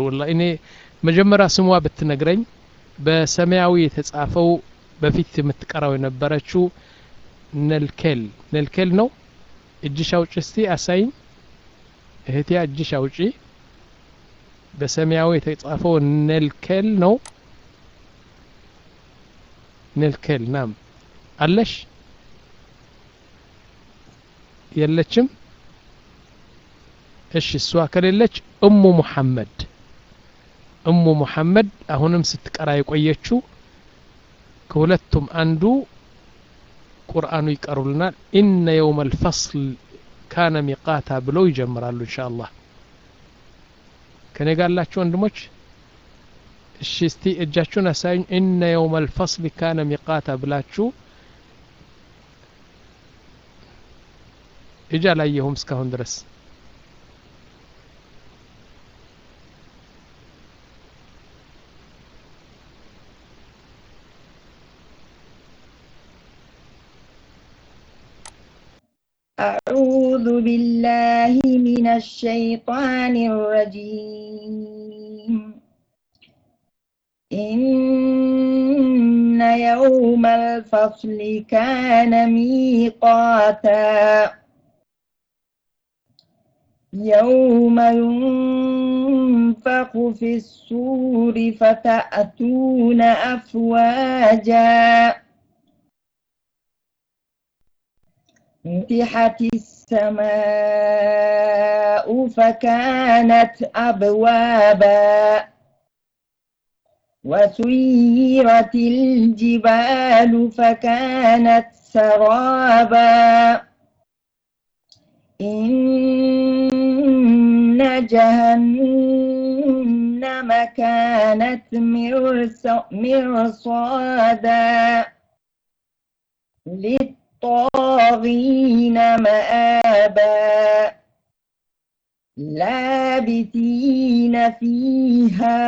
ወላሂ እኔ መጀመሪያ ስሟ ብትነግረኝ በሰማያዊ የተጻፈው በፊት የምትቀራው የነበረችው ነልኬል ነልኬል ነው እጅሽ አውጪ እስቲ አሳይኝ እህቴ እጅሽ አውጪ በሰማያዊ የተጻፈው ነልኬል ነው ነልኬል ናም አለሽ የለችም እሺ እሷ ከሌለች እሙ ሙሐመድ እሙ ሙሐመድ አሁንም ስትቀራ የቆየችው ከሁለቱም አንዱ ቁርአኑ ይቀሩልናል ኢነ የውም አልፈስል ካነ ሚቃታ ብለው ይጀምራሉ እንሻ አላህ ከኔ ጋር ያላችሁ ወንድሞች እሺ እስቲ እጃችሁን አሳዩኝ ኢነ የውም አልፈስል ካነ ሚቃታ ብላችሁ እጅ አላየሁም እስካሁን ድረስ أعوذ بالله من الشيطان الرجيم إن يوم الفصل كان ميقاتا يوم ينفخ في السور فتأتون أفواجا فتحت السماء فكانت أبوابا وسيرت الجبال فكانت سرابا إن جهنم كانت مرصادا للطاغين مآبا لابثين فيها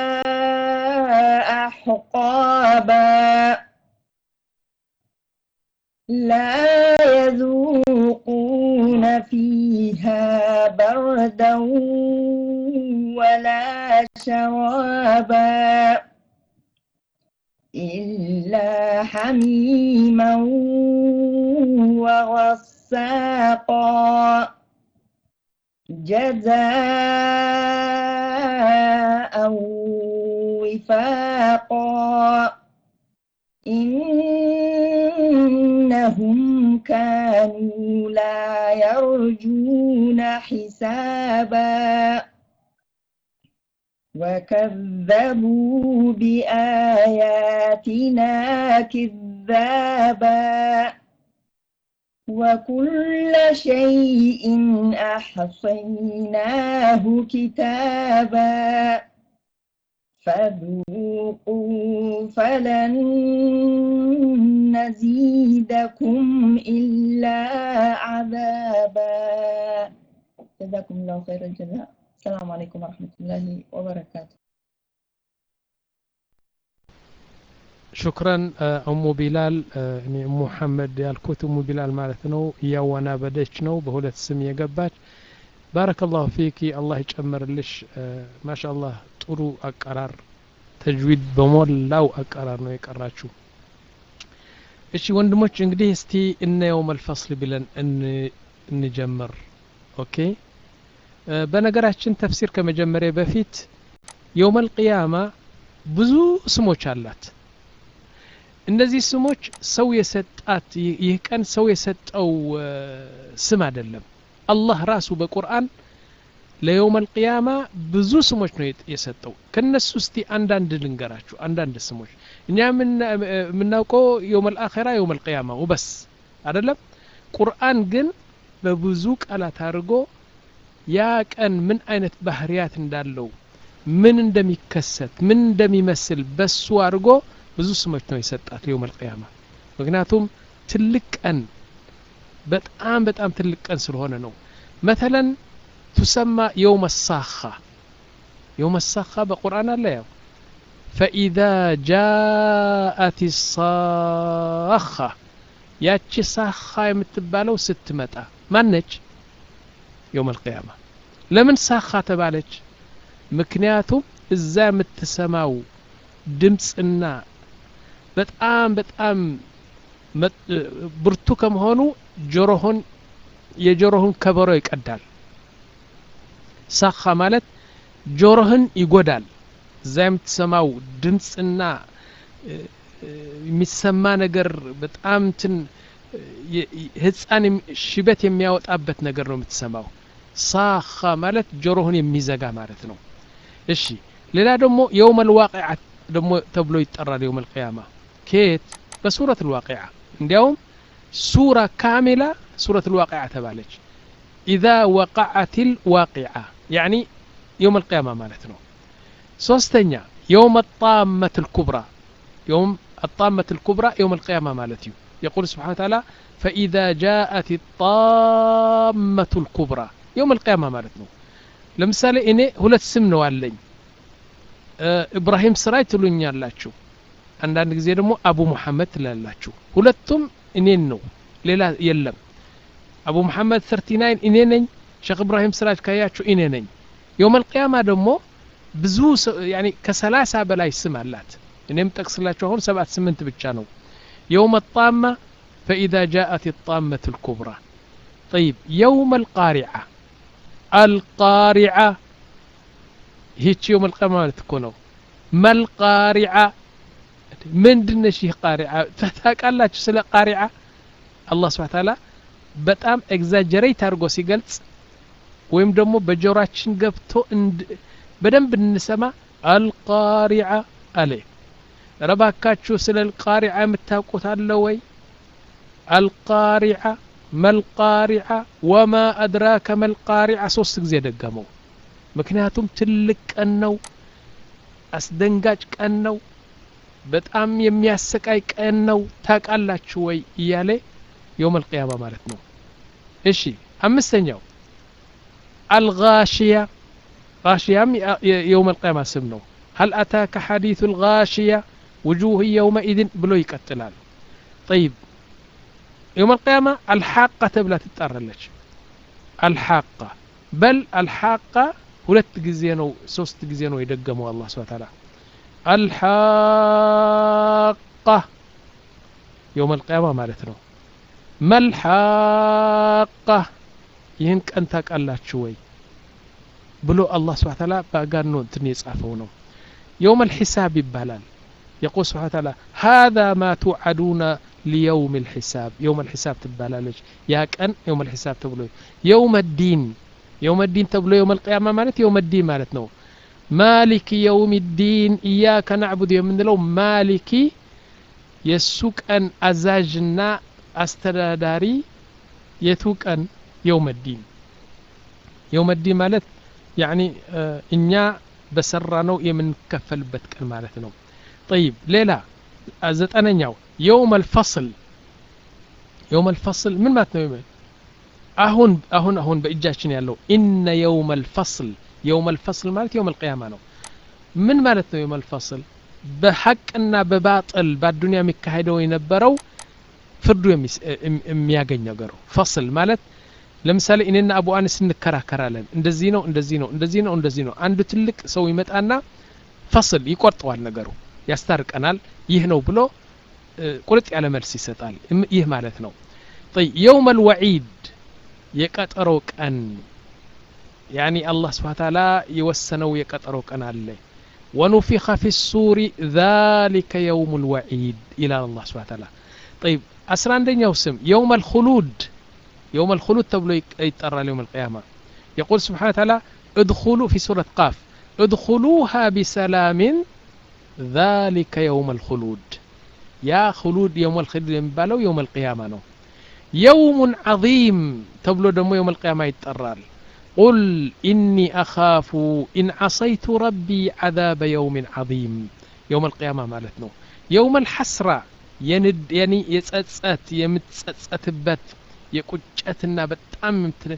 أحقابا لا يذوقون فيها بردا ولا شرابا إلا حميما وغساقا جزاء وفاقا إنهم كانوا لا يرجون حسابا وكذبوا بآياتنا كذابا وكل شيء أحصيناه كتابا فذوقوا فلن نزيدكم إلا عذابا جزاكم الله خير الجزاء السلام عليكم ورحمة الله وبركاته ሹክረን እሙ ቢላል እኔ ሙሐመድ ያልኩት እሙ ቢላል ማለት ነው እያወናበደች ነው በሁለት ስም የገባች ባረከላሁ ፊኪ አላህ ይጨምርልሽ ማሻአላህ ጥሩ አቀራር ተጅዊድ በሞላው አቀራር ነው የቀራችሁ እሺ ወንድሞች እንግዲህ እስቲ እነ የውም አልፈስል ብለን እንጀምር ኦኬ በነገራችን ተፍሲር ከመጀመሪያ በፊት የውም አልቅያማ ብዙ ስሞች አላት እነዚህ ስሞች ሰው የሰጣት ይህ ቀን ሰው የሰጠው ስም አይደለም አላህ ራሱ በቁርአን ለየውም አልቅያማ ብዙ ስሞች ነው የሰጠው ከነሱ እስቲ አንዳንድ ልንገራችሁ አንዳንድ ስሞች እኛ የምናውቀው የውም አልአኼራ የውም አልቅያማ ውበስ አይደለም ቁርአን ግን በብዙ ቃላት አድርጎ ያ ቀን ምን አይነት ባህርያት እንዳለው ምን እንደሚከሰት ምን እንደሚመስል በሱ አድርጎ ብዙ ስሞች ነው የሰጣት የውም አልቅያማ ምክንያቱም ትልቅ ቀን በጣም በጣም ትልቅ ቀን ስለሆነ ነው መተለን ትሰማ የውም ሳኻ የውም ሳኻ በቁርአን አለ ያው ፈኢዛ ጃአት ሳኻ ያቺ ሳኻ የምትባለው ስትመጣ ማነች የውም አልቅያማ ለምን ሳኻ ተባለች ምክንያቱም እዛ የምትሰማው ድምፅና በጣም በጣም ብርቱ ከመሆኑ ጆሮህን የጆሮህን ከበሮ ይቀዳል ሳኻ ማለት ጆሮህን ይጎዳል እዛ የምትሰማው ድምፅና የሚሰማ ነገር በጣም እንትን ህፃን ሽበት የሚያወጣበት ነገር ነው የምትሰማው ሳኻ ማለት ጆሮህን የሚዘጋ ማለት ነው እሺ ሌላ ደግሞ የውም አልዋቂዓ ደግሞ ተብሎ ይጠራል የውም አልቅያማ ኬት በሱረት ልዋቂዓ እንዲያውም ሱራ ካሜላ ሱረት ልዋቂዓ ተባለች ኢዛ ወቃዓት ልዋቂዓ ያኒ የውም አልቅያማ ማለት ነው ሶስተኛ የውም አጣመት ልኩብራ يوم الطامة الكبرى يوم القيامة مالتي يقول سبحانه وتعالى فإذا جاءت الطامة الكبرى يوم القيامة مالتنا لمثال إني هلت سمن واللين أه إبراهيم سراي تلون يالاتشو አንዳንድ ጊዜ ደግሞ አቡ ሙሐመድ ትላላችሁ ሁለቱም እኔን ነው ሌላ የለም አቡ ሙሐመድ 39 እኔ ነኝ ሼክ እብራሂም ስራጅ ካያችሁ እኔ ነኝ የውም አልቅያማ ደግሞ ብዙ ያኒ ከሰላሳ በላይ ስም አላት እኔም ጠቅስላችሁ አሁን ሰባት ስምንት ብቻ ነው የውም الطامة فإذا جاءت الطامة الكبرى طيب يوم القارعة القارعة هيك يوم القيامة ማለት እኮ ነው መልቃሪዓ ምንድነሽ ይህ ቃሪዓ ታውቃላችሁ ስለ ቃሪዓ አላህ ስብሐ ተዓላ በጣም ኤግዛጀሬት አድርጎ ሲገልጽ ወይም ደግሞ በጆሮአችን ገብቶ በደንብ እንሰማ አልቃሪዓ አለ ረባካችሁ ስለ አልቃሪዓ የምታውቁት አለ ወይ አልቃሪዓ መልቃሪዓ ወማ አድራከ መልቃሪዓ ሶስት ጊዜ ደገመው ምክንያቱም ትልቅ ቀን ነው አስደንጋጭ ቀን ነው በጣም የሚያሰቃይ ቀን ነው ታውቃላችሁ ወይ እያለ የውም አልቅያማ ማለት ነው እሺ አምስተኛው አልጋሽያ ጋሽያም የውም አልቅያማ ስም ነው هل أتاك حديث الغاشية وجوه يومئذ بلو يقتلال طيب يوم القيامة الحاقة تبلا تتطرلج الحاقة بل الحاقة ሁለት ጊዜ ነው ሶስት ጊዜ ነው የደገመው አላህ ስብሐ ተዓላ አልሐቃ የውም አልቅያማ ማለት ነው መልሐቃ ይህን ቀን ታውቃላችሁ ወይ ብሎ አላህ ስብሐ ተዓላ በአጋኖ እንትን የጻፈው ነው የውም አልሒሳብ ይባላል يقول سبحانه وتعالى هذا ما توعدون ليوم الحساب يوم الحساب تبالالج يا كان يوم الحساب تبلو يوم الدين يوم الدين تبلو يوم القيامة مالت يوم الدين مالت نو مالك يوم الدين إياك نعبد يوم لو مالك يسوك أن أزاجنا أستداري يتوك أن يوم الدين يوم الدين مالت يعني آه إنيا بسرانو يمن كفل بتكن مالت نو طيب ليلى زتأنኛው يوم الفصل يوم الفصل من مات ነው አሁን አሁን አሁን በእጃችን ያለው ኢነ የውም አልፈስል የውም አልፈስል ማለት የውም አልቅያማ ነው ምን ማለት ነው የውም አልፈስል በሐቅና በባጥል በአዱንያ የሚካሄደው የነበረው ፍርዱ የሚያገኝ ነገሩ ፈስል ማለት ለምሳሌ እኔና አቡ አነስ እንከራከራለን እንደዚህ ነው እንደዚህ ነው እንደዚህ ነው እንደዚህ ነው አንዱ ትልቅ ሰው ይመጣና ፈስል ይቆርጠዋል ነገሩ ያስታርቀናል ይህ ነው ብሎ ቁርጥ ያለ መልስ ይሰጣል ይህ ማለት ነው የውም አልወዒድ የቀጠሮ ቀን ያኒ አላህ ስብሓን ታላ የወሰነው የቀጠሮ ቀን አለ ወኑፊኸ ፊ ሱሪ ذلك يوم الوعيد إلى الله سبحانه وتعالى طيب አስራ አንደኛው ስም يوم الخلود يوم الخلود ተብሎ ይጠራል يوم القيامة يقول سبحانه وتعالى ادخلوا في سورة قاف ادخلوها بسلام ذلك يوم الخلود يا خلود يوم الخلود የሚባለው يوم القيامة ነው يوم عظيم تبلو دمو يوم القيامة يتطرال قل إني أخاف إن عصيت ربي عذاب يوم عظيم يوم القيامة مالتنا يوم الحسرة يند يعني يتسأت يمتسأت بت يقجتنا بتام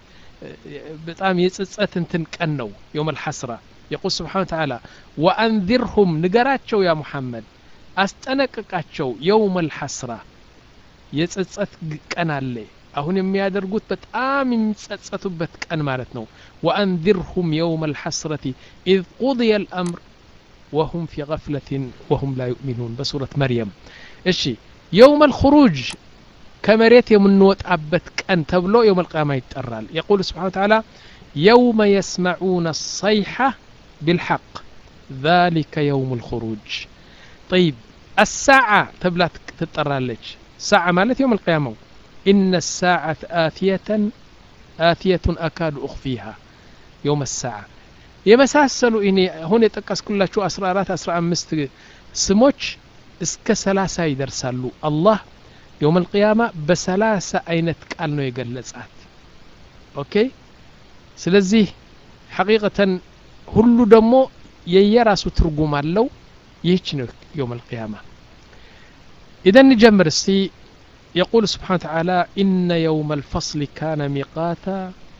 بتام يتسأت انتن كنو يوم الحسرة يقول سبحانه وتعالى وأنذرهم نقراتشو يا محمد أستنققاتشو يوم الحسرة የጸጸት ቀን አለ አሁን የሚያደርጉት በጣም የሚጸጸቱበት ቀን ማለት ነው ወአንذርሁም የውመ الحስረة إذ قضي الأمر وهم في غفلة وهم لا يؤمنون بسورة مريم እሺ يوم الخروج ከመሬት የምንወጣበት ቀን ተብሎ የውም القيامة ይጠራል يقول سبحانه وتعالى يوم يسمعون الصيحة بالحق ذلك يوم الخروج طيب الساعة تبلا تطرالج ساعة مالت يوم القيامة إن الساعة آتية آتية أكاد أخفيها يوم الساعة የመሳሰሉ እኔ አሁን የጠቀስኩላችሁ 14 15 ስሞች እስከ 30 ይደርሳሉ አላህ የውም القيامة በሰላሳ አይነት ቃል ነው የገለጻት ኦኬ ስለዚህ ሐቂቀተን ሁሉ ደግሞ የየራሱ ትርጉም አለው ይህች ነው የውም القيامة إذا نجمر استي يقول سبحانه وتعالى إن يوم الفصل كان ميقاتا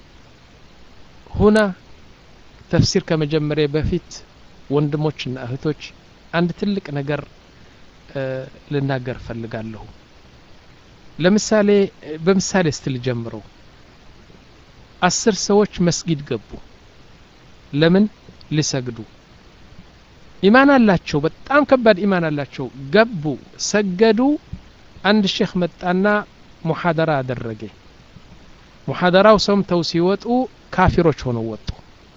هنا ተፍሲር ከመጀመሪያ በፊት ወንድሞችና እህቶች አንድ ትልቅ ነገር ልናገር ፈልጋለሁ ለምሳሌ በምሳሌ ስትል ጀምረው አስር ሰዎች መስጊድ ገቡ ለምን ሊሰግዱ ኢማን አላቸው በጣም ከባድ ኢማን አላቸው ገቡ ሰገዱ አንድ ሼክ መጣና ሙሐደራ አደረገ ሙሐደራው ሰምተው ሲወጡ ካፊሮች ሆነው ወጡ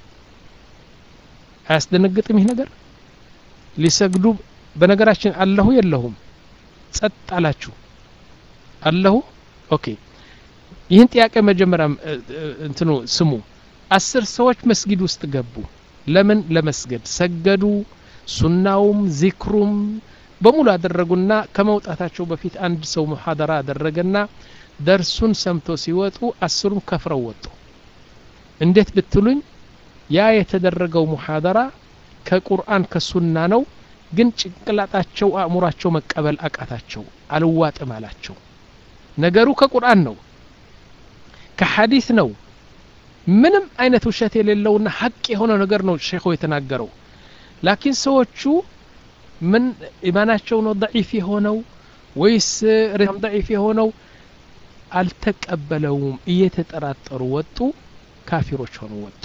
አያስደነግጥም ይህ ነገር ሊሰግዱ በነገራችን አለሁ የለሁም ጸጥ አላችሁ አለሁ ኦኬ ይህን ጥያቄ መጀመሪያ እንትኑ ስሙ አስር ሰዎች መስጊድ ውስጥ ገቡ ለምን ለመስገድ ሰገዱ ሱናውም ዚክሩም በሙሉ አደረጉና ከመውጣታቸው በፊት አንድ ሰው ሙሐደራ አደረገና ደርሱን ሰምቶ ሲወጡ አስሩም ከፍረው ወጡ እንዴት ብትሉኝ ያ የተደረገው ሙሐደራ ከቁርአን ከሱና ነው ግን ጭንቅላጣቸው አእሙራቸው መቀበል አቃታቸው አልዋጥም አላቸው ነገሩ ከቁርአን ነው ከሐዲስ ነው ምንም አይነት ውሸት የሌለውና ሀቅ የሆነ ነገር ነው ሼኹ የተናገረው ላኪን ሰዎቹ ምን ኢማናቸው ነው ضعيፍ የሆነው ወይስ ሪም ضعيፍ የሆነው አልተቀበለውም እየተጠራጠሩ ወጡ ካፊሮች ሆኑ ወጡ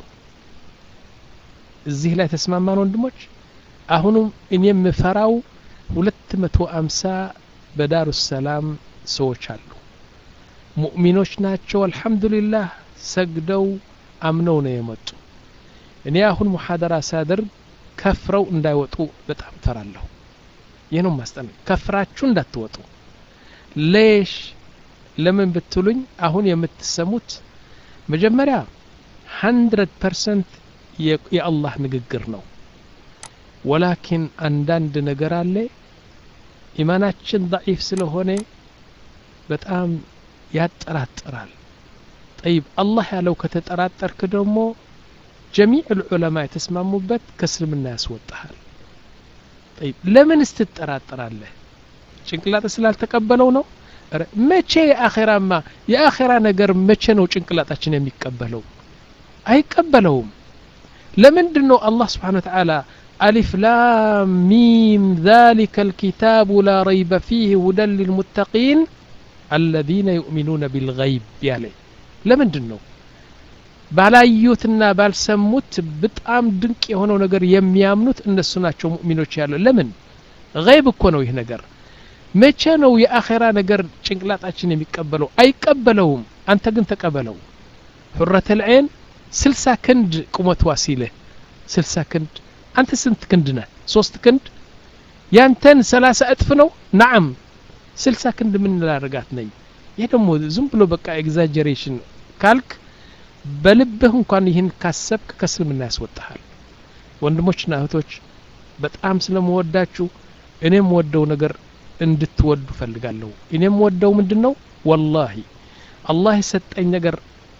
እዚህ ላይ ተስማማን ወንድሞች አሁንም እኔ የምፈራው ሁለት መቶ አምሳ በዳሩ ሰላም ሰዎች አሉ ሙእሚኖች ናቸው አልሐምዱሊላህ ሰግደው አምነው ነው የመጡ እኔ አሁን ሙሐደራ ሳደርግ ከፍረው እንዳይወጡ በጣም ፈራለሁ ይህ ነው ማስጠን ከፍራችሁ እንዳትወጡ ሌሽ ለምን ብትሉኝ አሁን የምትሰሙት መጀመሪያ ሀንድረድ ፐርሰንት የአላህ ንግግር ነው ወላኪን አንዳንድ ነገር አለ ኢማናችን ضعيፍ ስለሆነ በጣም ያጠራጥራል ጠይብ አላህ ያለው ከተጠራጠርክ ደግሞ ጀሚዕ ልዑለማ የተስማሙበት ከእስልምና ያስወጣሃል ጠይብ ለምን ስትጠራጠራለህ ጭንቅላጥ ስላልተቀበለው ነው መቼ የአኼራማ የአኼራ ነገር መቼ ነው ጭንቅላጣችን የሚቀበለው አይቀበለውም ለምንድን ነው አላህ ስብሓን ወተዓላ አሊፍ ላም ሚም ذلك الكتاب لا ريب فيه هدى للمتقين الذين يؤمنون بالغيب ያለ ለምንድን ነው ባላዩትና ባልሰሙት በጣም ድንቅ የሆነው ነገር የሚያምኑት እነሱ ናቸው ሙእሚኖች ያለው ለምን ገይብ እኮ ነው ይህ ነገር መቼ ነው የአኼራ ነገር ጭንቅላጣችን የሚቀበለው አይቀበለውም አንተ ግን ተቀበለው ሑረት ልዐይን ስልሳ ክንድ ቁመት ዋሲልህ ስልሳ ክንድ አንተ ስንት ክንድ ነህ ሶስት ክንድ ያንተን ሰላሳ እጥፍ ነው ናዓም ስልሳ ክንድ ምን ላረጋት ነኝ ይህ ደግሞ ዝም ብሎ በቃ ኤግዛጀሬሽን ካልክ በልብህ እንኳን ይህን ካሰብክ ከእስልምና ያስወጣሃል ወንድሞችና እህቶች በጣም ስለመወዳችሁ እኔም ወደው ነገር እንድትወዱ ፈልጋለሁ እኔም ወደው ምንድን ነው ወላሂ አላህ የሰጠኝ ነገር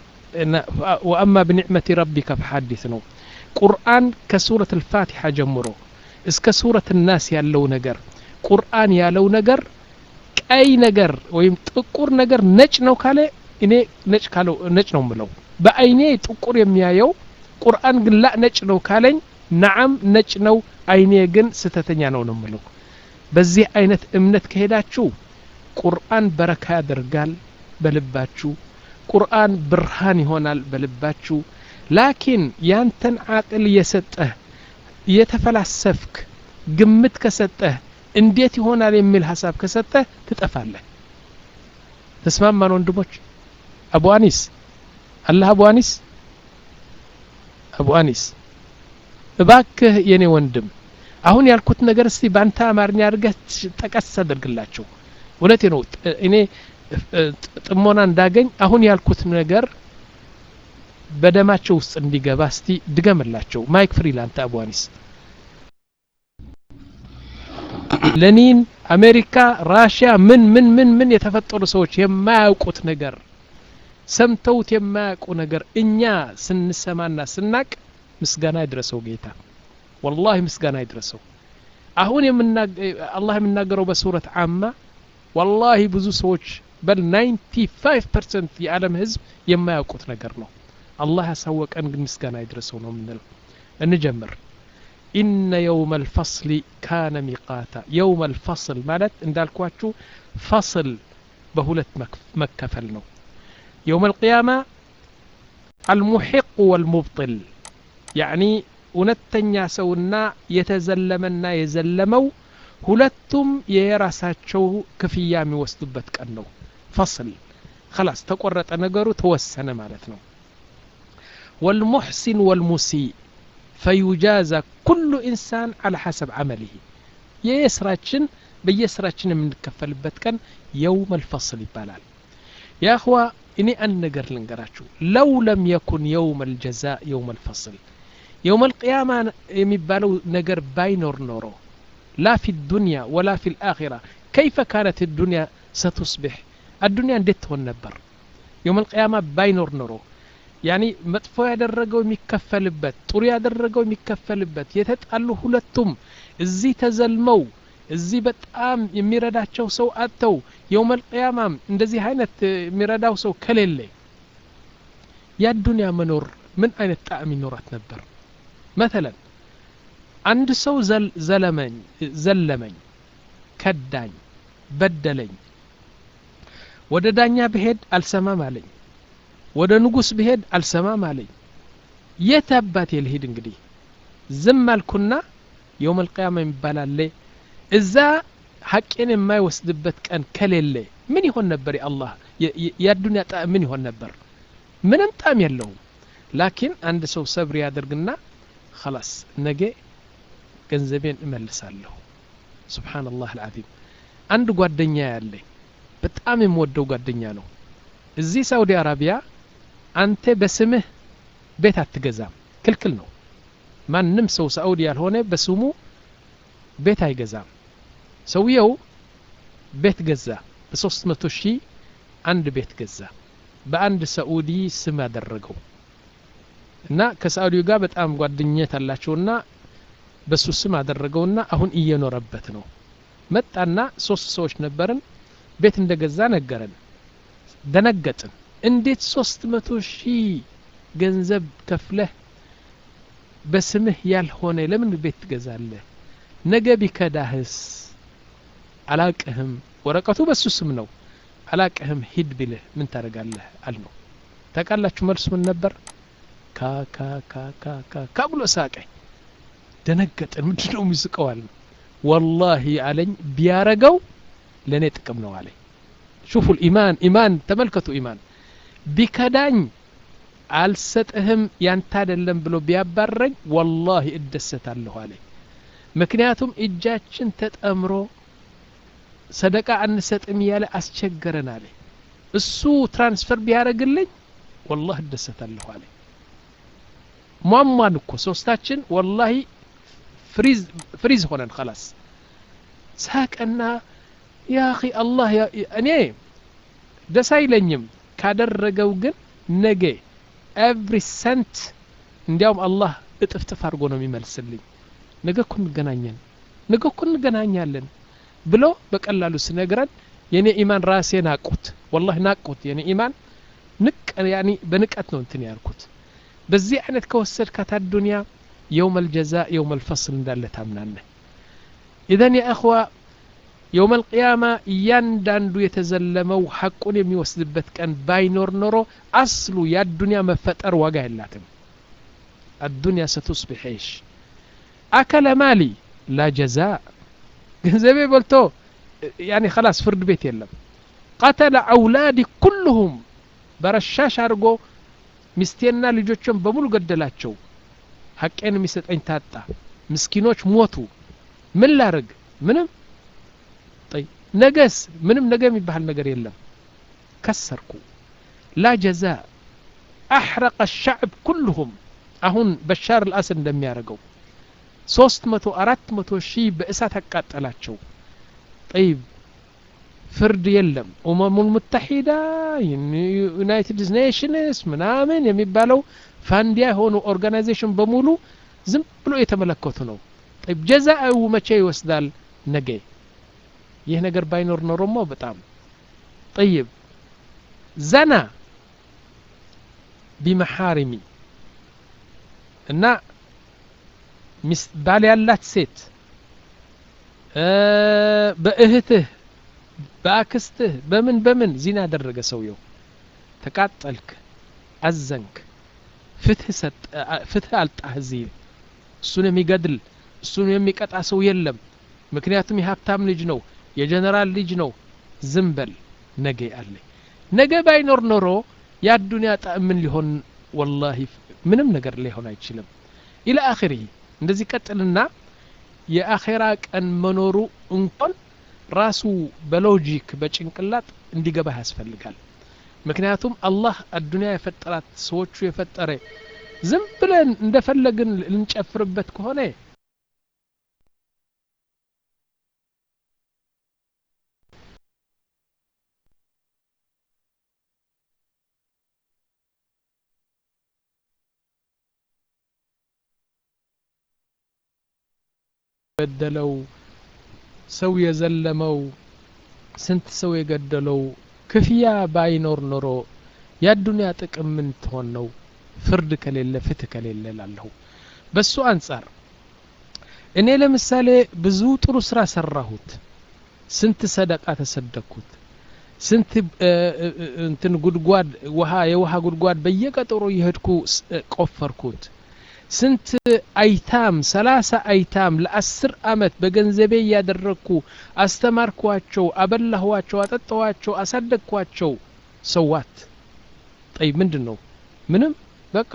ወአማ ብኒዕመቲ ረቢከ ፈሐዲስ ነው ቁርአን ከሱረት ልፋቲሓ ጀምሮ እስከ ሱረት ናስ ያለው ነገር ቁርአን ያለው ነገር ቀይ ነገር ወይም ጥቁር ነገር ነጭ ነው ካለ እኔ ነጭ ካለው ነጭ ነው ምለው በአይኔ ጥቁር የሚያየው ቁርአን ግን ላ ነጭ ነው ካለኝ ነዓም ነጭ ነው አይኔ ግን ስተተኛ ነው ነው ምለው በዚህ አይነት እምነት ከሄዳችሁ ቁርአን በረካ ያደርጋል በልባችሁ ቁርአን ብርሃን ይሆናል በልባችሁ ላኪን ያንተን አቅል እየሰጠህ እየተፈላሰፍክ ግምት ከሰጠህ እንዴት ይሆናል የሚል ሀሳብ ከሰጠህ ትጠፋለህ ተስማማን ወንድሞች አቡ አኒስ አላህ አቡ አኒስ አቡ አኒስ እባክህ የኔ ወንድም አሁን ያልኩት ነገር እስቲ በአንተ አማርኛ አድርገህ ጠቀስ አድርግላቸው እውነቴ ነው እኔ ጥሞና እንዳገኝ አሁን ያልኩት ነገር በደማቸው ውስጥ እንዲገባ እስቲ ድገምላቸው ማይክ ፍሪ ላንተ አቡ አኒስ ለኒን አሜሪካ ራሽያ ምን ምን ምን ምን የተፈጠሩ ሰዎች የማያውቁት ነገር ሰምተውት የማያውቁ ነገር እኛ ስንሰማና ስናቅ ምስጋና ይድረሰው ጌታ ወላሂ ምስጋና ይድረሰው አሁን አላህ የሚናገረው በሱረት አማ ወላሂ ብዙ ሰዎች በል 95 ፐርሰንት የዓለም ህዝብ የማያውቁት ነገር ነው አላህ ያሳወቀን ግን ምስጋና ይድረሰው ነው የምንለው እንጀምር ኢነ የውመ ልፈስሊ ካነ ሚቃታ የውመ ልፈስል ማለት እንዳልኳችሁ ፈስል በሁለት መከፈል ነው የውመ ልቅያማ አልሙሒቅ ወልሙብጥል ያዕኒ እውነተኛ ሰውና የተዘለመና የዘለመው ሁለቱም የራሳቸው ክፍያ የሚወስዱበት ቀን ነው ፈስል خلاص ተቆረጠ ነገሩ ተወሰነ ማለት ነው والمحسن والمسيء فيجازى كل إنسان على حسب عمله የስራችን በየስራችን የምንከፈልበት ቀን የውም الفصل ይባላል ያ እኽዋ እኔ አንድ ነገር ልንገራችሁ ለው ለም የኩን የውም الجزاء የውም الفصل የውም القيامة የሚባለው ነገር ባይኖር ኖሮ لا في الدنيا ولا في الآخرة كيف كانت الدنيا ستصبح الدنيا እንዴት ትሆን ነበር የውም القيامة ባይኖር ኖሮ ያኒ መጥፎ ያደረገው የሚከፈልበት ጥሩ ያደረገው የሚከፈልበት የተጣሉ ሁለቱም እዚህ ተዘልመው እዚህ በጣም የሚረዳቸው ሰው አጥተው የውመል ቅያማም እንደዚህ አይነት የሚረዳው ሰው ከሌለ የአዱንያ መኖር ምን አይነት ጣዕም ይኖራት ነበር መተለን አንድ ሰው ዘለመኝ ዘለመኝ ከዳኝ በደለኝ ወደ ዳኛ ብሄድ አልሰማም አለኝ ወደ ንጉስ ብሄድ አልሰማም አለኝ የት አባቴ ልሂድ እንግዲህ ዝም አልኩና የውም አልቅያማ የሚባል አለ እዛ ሐቄን የማይወስድበት ቀን ከሌለ ምን ይሆን ነበር የአላህ የአዱንያ ጣዕም ምን ይሆን ነበር ምንም ጣዕም የለውም ላኪን አንድ ሰው ሰብር ያደርግና خلاص ነገ ገንዘቤን እመልሳለሁ ስብሓንላህ አልዓዚም አንድ ጓደኛ ያለኝ በጣም የምወደው ጓደኛ ነው እዚህ ሳውዲ አረቢያ አንተ በስምህ ቤት አትገዛም ክልክል ነው ማንም ሰው ሳኡዲ ያልሆነ በስሙ ቤት አይገዛም ሰውየው ቤት ገዛ በሶስት መቶ ሺህ አንድ ቤት ገዛ በአንድ ሳኡዲ ስም ያደረገው እና ከሳኡዲው ጋር በጣም ጓደኝነት አላቸውና በሱ ስም አደረገውና አሁን እየኖረበት ነው መጣና ሶስት ሰዎች ነበርን ቤት እንደገዛ ነገረን ደነገጥን እንዴት ሶስት መቶ ሺህ ገንዘብ ከፍለህ በስምህ ያልሆነ ለምን ቤት ትገዛለህ ነገ ቢከዳህስ አላቅህም ወረቀቱ በሱ ስም ነው አላቅህም ሂድ ቢልህ ምን ታደርጋለህ አልነው ታውቃላችሁ መልሱ ምን ነበር ካካካካካ ብሎ ሳቀኝ ደነገጥን ምንድ ነው የሚስቀው አልነው ወላሂ አለኝ ቢያረገው ለእኔ ጥቅም ነው አለኝ ሹፉ ኢማን ኢማን ተመልከቱ ኢማን ቢከዳኝ አልሰጥህም ያንተ አይደለም ብሎ ቢያባረኝ ወላሂ እደሰታለሁ አለኝ ምክንያቱም እጃችን ተጠምሮ ሰደቃ አንሰጥም እያለ አስቸገረን አለ እሱ ትራንስፈር ቢያደረግልኝ ወላህ እደሰታለሁ አለ ሟሟን እኮ ሶስታችን ወላሂ ፍሪዝ ሆነን ከላስ ሳቀና ያ አኺ አላህ እኔ ደስ አይለኝም ካደረገው ግን ነገ ኤቭሪ ሰንት እንዲያውም አላህ እጥፍጥፍ አድርጎ ነው የሚመልስልኝ ነገ እኮ እንገናኘን ነገ እኮ እንገናኛለን ብሎ በቀላሉ ስነግረን የኔ ኢማን ራሴ ናቁት ወላሂ ናቁት የኔ ኢማን ንቅ ያኒ በንቀት ነው እንትን ያልኩት በዚህ አይነት ከወሰድካት አዱንያ የውም አልጀዛ የውም አልፈስል እንዳለ ታምናለህ ኢዘን ያ እኽዋ የውም አልቅያማ እያንዳንዱ የተዘለመው ሐቁን የሚወስድበት ቀን ባይኖር ኖሮ አስሉ የአዱንያ መፈጠር ዋጋ የላትም አዱንያ ሰቱስቢሕ ዒሽ አከለ ማሊ ላ ጀዛ ገንዘቤ በልቶ ያኒ ከላስ ፍርድ ቤት የለም ቀተለ አውላዲ ኩልሁም በረሻሽ አድርጎ ሚስቴና ልጆችን በሙሉ ገደላቸው ሐቄን የሚሰጠኝ ታጣ ምስኪኖች ሞቱ ምን ላርግ ምንም ጠይ ነገስ ምንም ነገ የሚባል ነገር የለም ከሰርኩ ላ ጀዛ አሕረቀ ሻዕብ ኩልሁም አሁን በሻር ልአስድ እንደሚያደርገው ሶስት መቶ አራት መቶ ሺህ በእሳት አቃጠላቸው ጠይብ ፍርድ የለም ኡመሙል ሙተሒዳ ዩናይትድ ኔሽንስ ምናምን የሚባለው ፋንዲያ የሆኑ ኦርጋናይዜሽን በሙሉ ዝም ብሎ የተመለከቱ ነው ጠይብ ጀዛእው መቼ ይወስዳል ነገ ይህ ነገር ባይኖር ኖሮሞ በጣም ጠይብ ዘና ቢመሓሪሚ እና ባል ያላት ሴት በእህትህ በአክስትህ በምን በምን ዚና ያደረገ ሰውየው ተቃጠልክ አዘንክ ፍትህ አልጣህ እዚህ እሱን የሚገድል እሱን የሚቀጣ ሰው የለም ምክንያቱም የሀብታም ልጅ ነው የጀነራል ልጅ ነው ዝም በል ነገ አለ ነገ ባይኖር ኖሮ የአዱንያ ጣዕም ምን ሊሆን ወላሂ ምንም ነገር ሊሆን አይችልም ኢላ አኺሪ እንደዚህ ቀጥልና የአኼራ ቀን መኖሩ እንኳን ራሱ በሎጂክ በጭንቅላት እንዲገባህ ያስፈልጋል ምክንያቱም አላህ አዱንያ የፈጠራት ሰዎቹ የፈጠረ ዝም ብለን እንደፈለግን ልንጨፍርበት ከሆነ የበደለው ሰው የዘለመው ስንት ሰው የገደለው ክፍያ ባይኖር ኖሮ የአዱንያ ጥቅም ምን ትሆን ነው ፍርድ ከሌለ ፍትህ ከሌለ ላለሁ በሱ አንጻር እኔ ለምሳሌ ብዙ ጥሩ ስራ ሰራሁት ስንት ሰደቃ ተሰደኩት ስንት እንትን ጉድጓድ ውሃ የውሃ ጉድጓድ በየቀጠሮ የሄድኩ ቆፈርኩት ስንት አይታም ሰላሳ አይታም ለአስር አመት በገንዘቤ እያደረግኩ አስተማርኳቸው አበላኋቸው አጠጣኋቸው አሳደግኳቸው ሰዋት ጠይ ምንድን ነው ምንም በቃ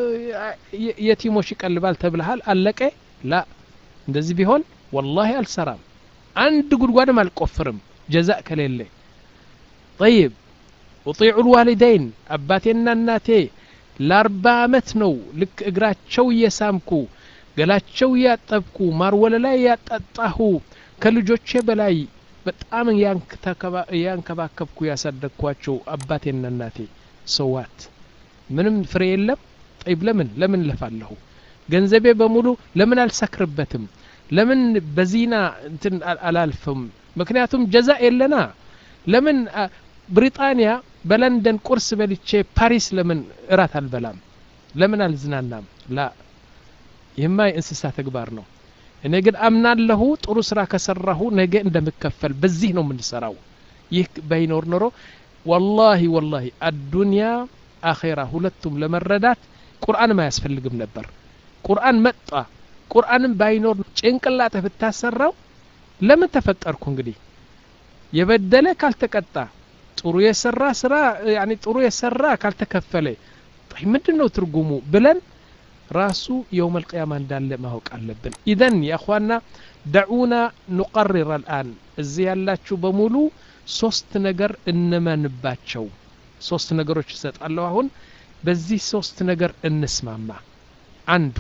የቲሞች ይቀልባል ተብልሃል አለቀ ላ እንደዚህ ቢሆን ወላሂ አልሰራም አንድ ጉድጓድም አልቆፍርም ጀዛእ ከሌለ ጠይብ ውጢዑ ልዋሊደይን አባቴና እናቴ ለአርባ አመት ነው ልክ እግራቸው እየሳምኩ ገላቸው እያጠብኩ ማርወለላ እያጠጣሁ ከልጆቼ በላይ በጣም እያንከባከብኩ ያሳደግኳቸው አባቴና እናቴ ሰዋት ምንም ፍሬ የለም ጠይብ ለምን ለምን ለፋለሁ ገንዘቤ በሙሉ ለምን አልሰክርበትም ለምን በዚና እንትን አላልፍም ምክንያቱም ጀዛ የለና ለምን ብሪጣንያ በለንደን ቁርስ በልቼ ፓሪስ ለምን እራት አልበላም ለምን አልዝናናም ላ ይህማ የእንስሳ ተግባር ነው እኔ ግን አምናለሁ ጥሩ ስራ ከሰራሁ ነገ እንደምከፈል በዚህ ነው የምንሰራው ይህ ባይኖር ኖሮ ወላሂ ወላሂ አዱንያ አኼራ ሁለቱም ለመረዳት ቁርአንም አያስፈልግም ነበር ቁርአን መጣ ቁርአንም ባይኖር ጭንቅላትህ ብታሰራው ለምን ተፈጠርኩ እንግዲህ የበደለ ካልተቀጣ ጥሩ የሰራ ስራ ያኒ ጥሩ የሰራ ካልተከፈለ ምንድን ነው ትርጉሙ ብለን ራሱ የውም አልቅያማ እንዳለ ማወቅ አለብን ኢዘን የእኽዋና ደዑና ኑቀሪር አልአን እዚህ ያላችሁ በሙሉ ሶስት ነገር እንመንባቸው ሶስት ነገሮች ይሰጣለሁ አሁን በዚህ ሶስት ነገር እንስማማ አንዱ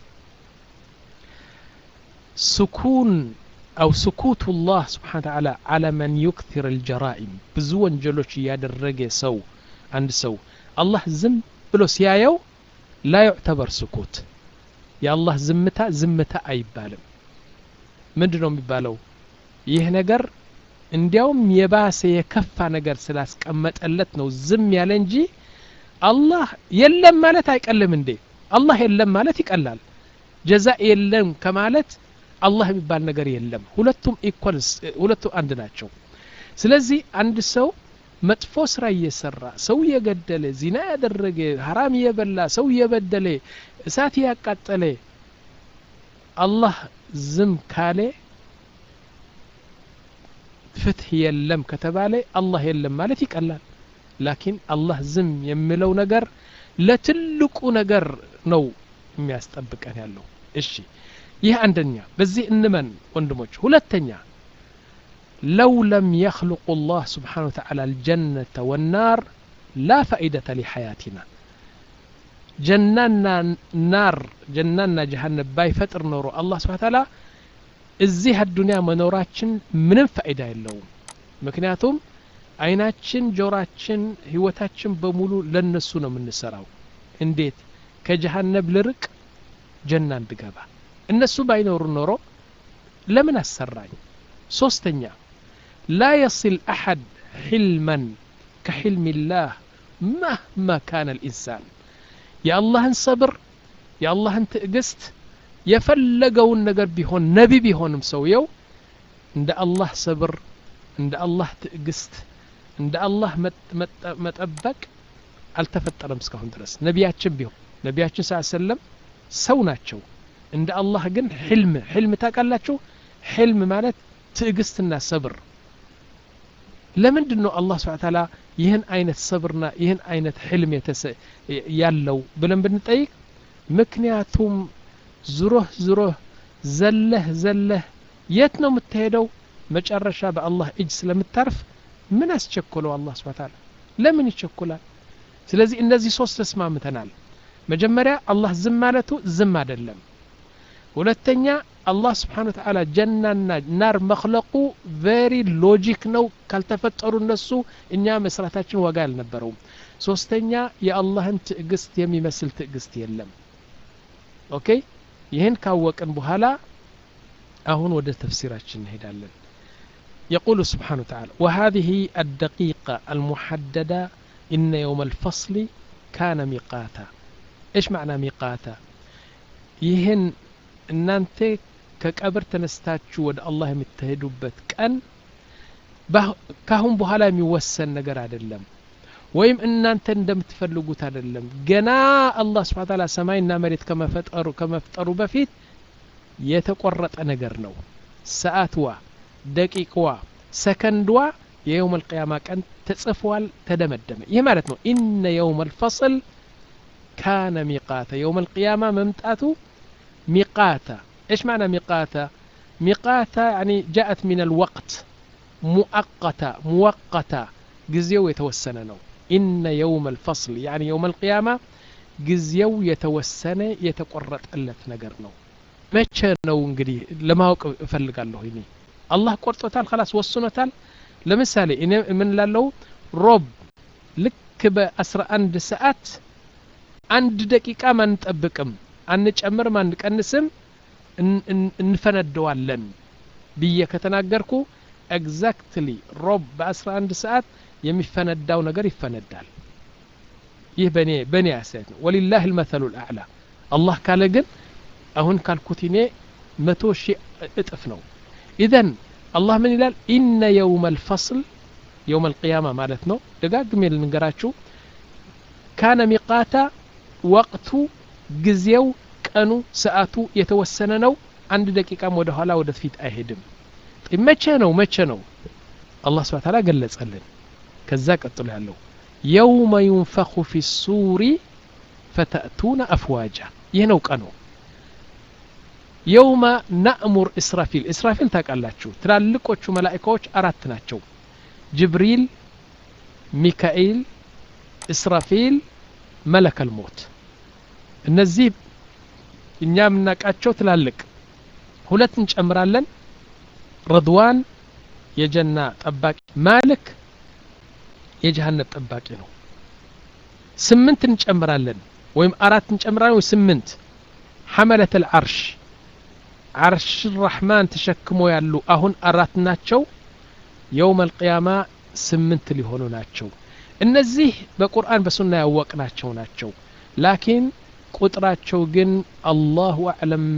ስኩን أو سكوت الله سبحانه وتعالى على من يكثر الجرائم ብዙ ወንጀሎች እያደረገ ሰው አንድ ሰው አላህ ዝም ብሎ ሲያየው ላ ዩዕተበር ስኩት የአላህ ዝምታ ዝምታ አይባልም ምንድ ነው የሚባለው ይህ ነገር እንዲያውም የባሰ የከፋ ነገር ስላስቀመጠለት ነው ዝም ያለ እንጂ አላህ የለም ማለት አይቀልም እንዴ አላህ የለም ማለት ይቀላል ጀዛ የለም ከማለት አላህ የሚባል ነገር የለም ሁለቱም ኢኳልስ ሁለቱም አንድ ናቸው ስለዚህ አንድ ሰው መጥፎ ስራ እየሰራ ሰው እየገደለ ዚና ያደረገ ሀራም እየበላ ሰው እየበደለ እሳት እያቃጠለ አላህ ዝም ካለ ፍትህ የለም ከተባለ አላህ የለም ማለት ይቀላል ላኪን አላህ ዝም የሚለው ነገር ለትልቁ ነገር ነው የሚያስጠብቀን ያለው እሺ ይህ አንደኛ በዚህ እንመን ወንድሞች ሁለተኛ ለው ለም የኽልቁ ላህ ስብሓን ወተዓላ አልጀነተ ወናር ላ ፈኢደተ ሊሐያቲና ጀናና ናር ጀናና ጀሃነም ባይፈጥር ኖሮ አላህ ስብሓን ተዓላ እዚህ አዱንያ መኖራችን ምንም ፋይዳ የለውም ምክንያቱም አይናችን ጆራችን ህይወታችን በሙሉ ለነሱ ነው የምንሰራው እንዴት ከጀሃነብ ልርቅ ጀና እንድገባ እነሱ ባይኖሩ ኖሮ ለምን አሰራኝ ሶስተኛ ላ የሲል አሐድ ሕልመን ከሕልም ላህ መህማ ካነ ልኢንሳን የአላህን ሰብር የአላህን ትዕግስት የፈለገውን ነገር ቢሆን ነቢ ቢሆንም ሰውየው እንደ አላህ ሰብር እንደ አላህ ትዕግስት እንደ አላህ መጠበቅ አልተፈጠረም እስካሁን ድረስ ነቢያችን ቢሆን ነቢያችን ስ ሰለም ሰው ናቸው እንደ አላህ ግን ሕልም ሕልም ታውቃላችሁ ሕልም ማለት ትዕግስትና ሰብር ለምንድን ነው አላህ ስብሓ ታላ ይህን አይነት ሰብርና ይህን አይነት ሕልም ያለው ብለን ብንጠይቅ ምክንያቱም ዝሮህ ዝሮህ ዘለህ ዘለህ የት ነው የምትሄደው መጨረሻ በአላህ እጅ ስለምታርፍ ምን አስቸኮለው አላህ ስብሓ ታላ ለምን ይቸኩላል ስለዚህ እነዚህ ሶስት ተስማምተናል መጀመሪያ አላህ ዝም ማለቱ ዝም አይደለም ሁለተኛ አላህ ስብሓን ወተዓላ ጀናና ናር መክለቁ ቬሪ ሎጂክ ነው ካልተፈጠሩ እነሱ እኛ መስራታችን ዋጋ አልነበረውም ሶስተኛ የአላህን ትዕግስት የሚመስል ትዕግስት የለም ኦኬ ይህን ካወቅን በኋላ አሁን ወደ ተፍሲራችን እንሄዳለን يقول سبحانه وتعالى وهذه الدقيقة المحددة إن يوم الفصل كان ميقاتا إيش معنى ميقاتا ይህን እናንተ ከቀብር ተነስታችሁ ወደ አላህ የምትሄዱበት ቀን ካሁን በኋላ የሚወሰን ነገር አይደለም ወይም እናንተ እንደምትፈልጉት አይደለም ገና አላህ ስብሓ ታላ ሰማይና መሬት ከመፈጠሩ ከመፍጠሩ በፊት የተቆረጠ ነገር ነው ሰዓትዋ ደቂቅዋ ሰከንድዋ የየውም አልቅያማ ቀን ተጽፏል ተደመደመ ይህ ማለት ነው ኢነ የውም አልፈصል ካነ ሚቃታ የውም አልቅያማ መምጣቱ ميقاتا إيش معنى ميقاتا ميقاتا يعني جاءت من الوقت مؤقتة مؤقتة جزيو يتوسن نو إن يوم الفصل يعني يوم القيامة جزيو يتوسن يتقرط ألت نجر نو መቼ ነው እንግዲህ ለማወቅ እፈልጋለሁ እኔ አላህ ቆርጦታል ከላስ ወስኖታል ለምሳሌ እኔ ምን ላለው ሮብ ልክ በአስራ አንድ ሰዓት አንድ ደቂቃም አንጠብቅም አንጨምርም አንቀንስም እንፈነደዋለን ብዬ ከተናገርኩ ኤግዛክትሊ ሮብ በ11 ሰዓት የሚፈነዳው ነገር ይፈነዳል ይህ በእኔ በእኔ አስተያየት ነው ወሊላህ ልመተሉ ልአዕላ አላህ ካለ ግን አሁን ካልኩት እኔ መቶ ሺህ እጥፍ ነው ኢዘን አላህ ምን ይላል ኢነ የውመ ልፈስል የውመ ልቅያማ ማለት ነው ደጋግሜ ልንገራችሁ ካነ ሚቃታ ወቅቱ ጊዜው ቀኑ ሰዓቱ የተወሰነ ነው አንድ ደቂቃም ወደ ኋላ ወደ ፊት አይሄድም መቼ ነው መቼ ነው አላህ ስብሓ ታላ ገለጸልን ከዛ ቀጥሎ ያለው የውመ ዩንፈኹ ፊ ሱሪ ፈተእቱነ አፍዋጃ ይህ ነው ቀኑ የውመ ናእሙር እስራፊል እስራፊል ታውቃላችሁ ትላልቆቹ መላኢካዎች አራት ናቸው ጅብሪል ሚካኤል እስራፊል መለከል ሞት እነዚህ እኛ የምናውቃቸው ትላልቅ ሁለት እንጨምራለን ረድዋን የጀና ጠባቂ ማልክ የጀሃነብ ጠባቂ ነው ስምንት እንጨምራለን ወይም አራት እንጨምራለን ወይ ስምንት ሐመለት አልዓርሽ ዓርሽ ራሕማን ተሸክሞ ያሉ አሁን አራት ናቸው የውም አልቅያማ ስምንት ሊሆኑ ናቸው እነዚህ በቁርአን በሱና ያወቅናቸው ናቸው ላኪን ቁጥራቸው ግን አላሁ አዕለም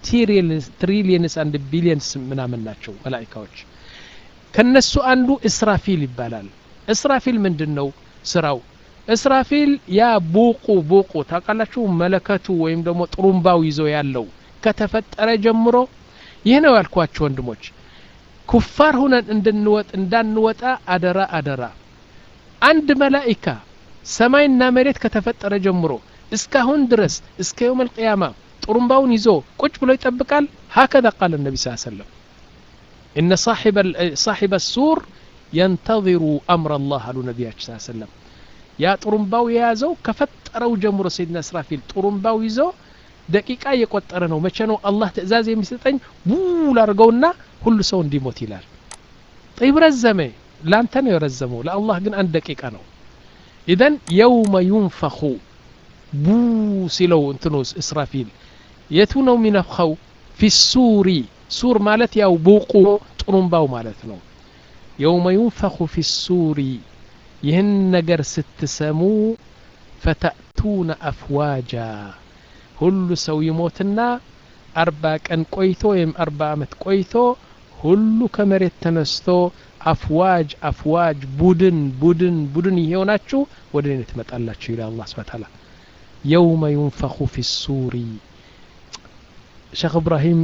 ትሪሊየንስ አንድ ቢሊየንስ ምናምን ናቸው መላኢካዎች ከነሱ አንዱ እስራፊል ይባላል እስራፊል ምንድን ነው ስራው እስራፊል ያ ቡቁ ቡቁ ታውቃላችሁ መለከቱ ወይም ደግሞ ጥሩምባው ይዞ ያለው ከተፈጠረ ጀምሮ ይህ ነው ያልኳችሁ ወንድሞች ኩፋር ሁነን እንድንወጥ እንዳንወጣ አደራ አደራ አንድ መላኢካ ሰማይና መሬት ከተፈጠረ ጀምሮ እስካሁን ድረስ እስከ የውም አልቅያማ ጥሩምባውን ይዞ ቁጭ ብሎ ይጠብቃል ሀከዛ ቃል ነቢ ስ ሰለም እነ ሳሒበ ሱር የንተظሩ አምር አላህ አሉ ነቢያችን ስ ሰለም ያ ጥሩምባው የያዘው ከፈጠረው ጀምሮ ሰይድና እስራፊል ጥሩምባው ይዞ ደቂቃ እየቆጠረ ነው መቼ ነው አላህ ትእዛዝ የሚሰጠኝ ቡል አድርገውና ሁሉ ሰው እንዲሞት ይላል ጠይብ ረዘመ ለአንተ ነው የረዘመው ለአላህ ግን አንድ ደቂቃ ነው ኢዘን የውመ ዩንፈኹ ቡ ሲለው እንትኑ እስራፊል የቱ ነው የሚነፍኸው ፊ ሱሪ ሱር ማለት ያው ቡቁ ጥሩምባው ማለት ነው የውመ ዩንፈኹ ፊ ሱሪ ይህን ነገር ስትሰሙ ፈተእቱነ አፍዋጃ ሁሉ ሰው ይሞትና አርባ ቀን ቆይቶ ወይም አርባ ዓመት ቆይቶ ሁሉ ከመሬት ተነስቶ አፍዋጅ አፍዋጅ ቡድን ቡድን ቡድን የሆናችሁ ወደ እኔ ትመጣላችሁ ይላል አላህ ስብሐ ተዓላ የውመ ዩንፈኹ ፊ ሱሪ ሼክ እብራሂም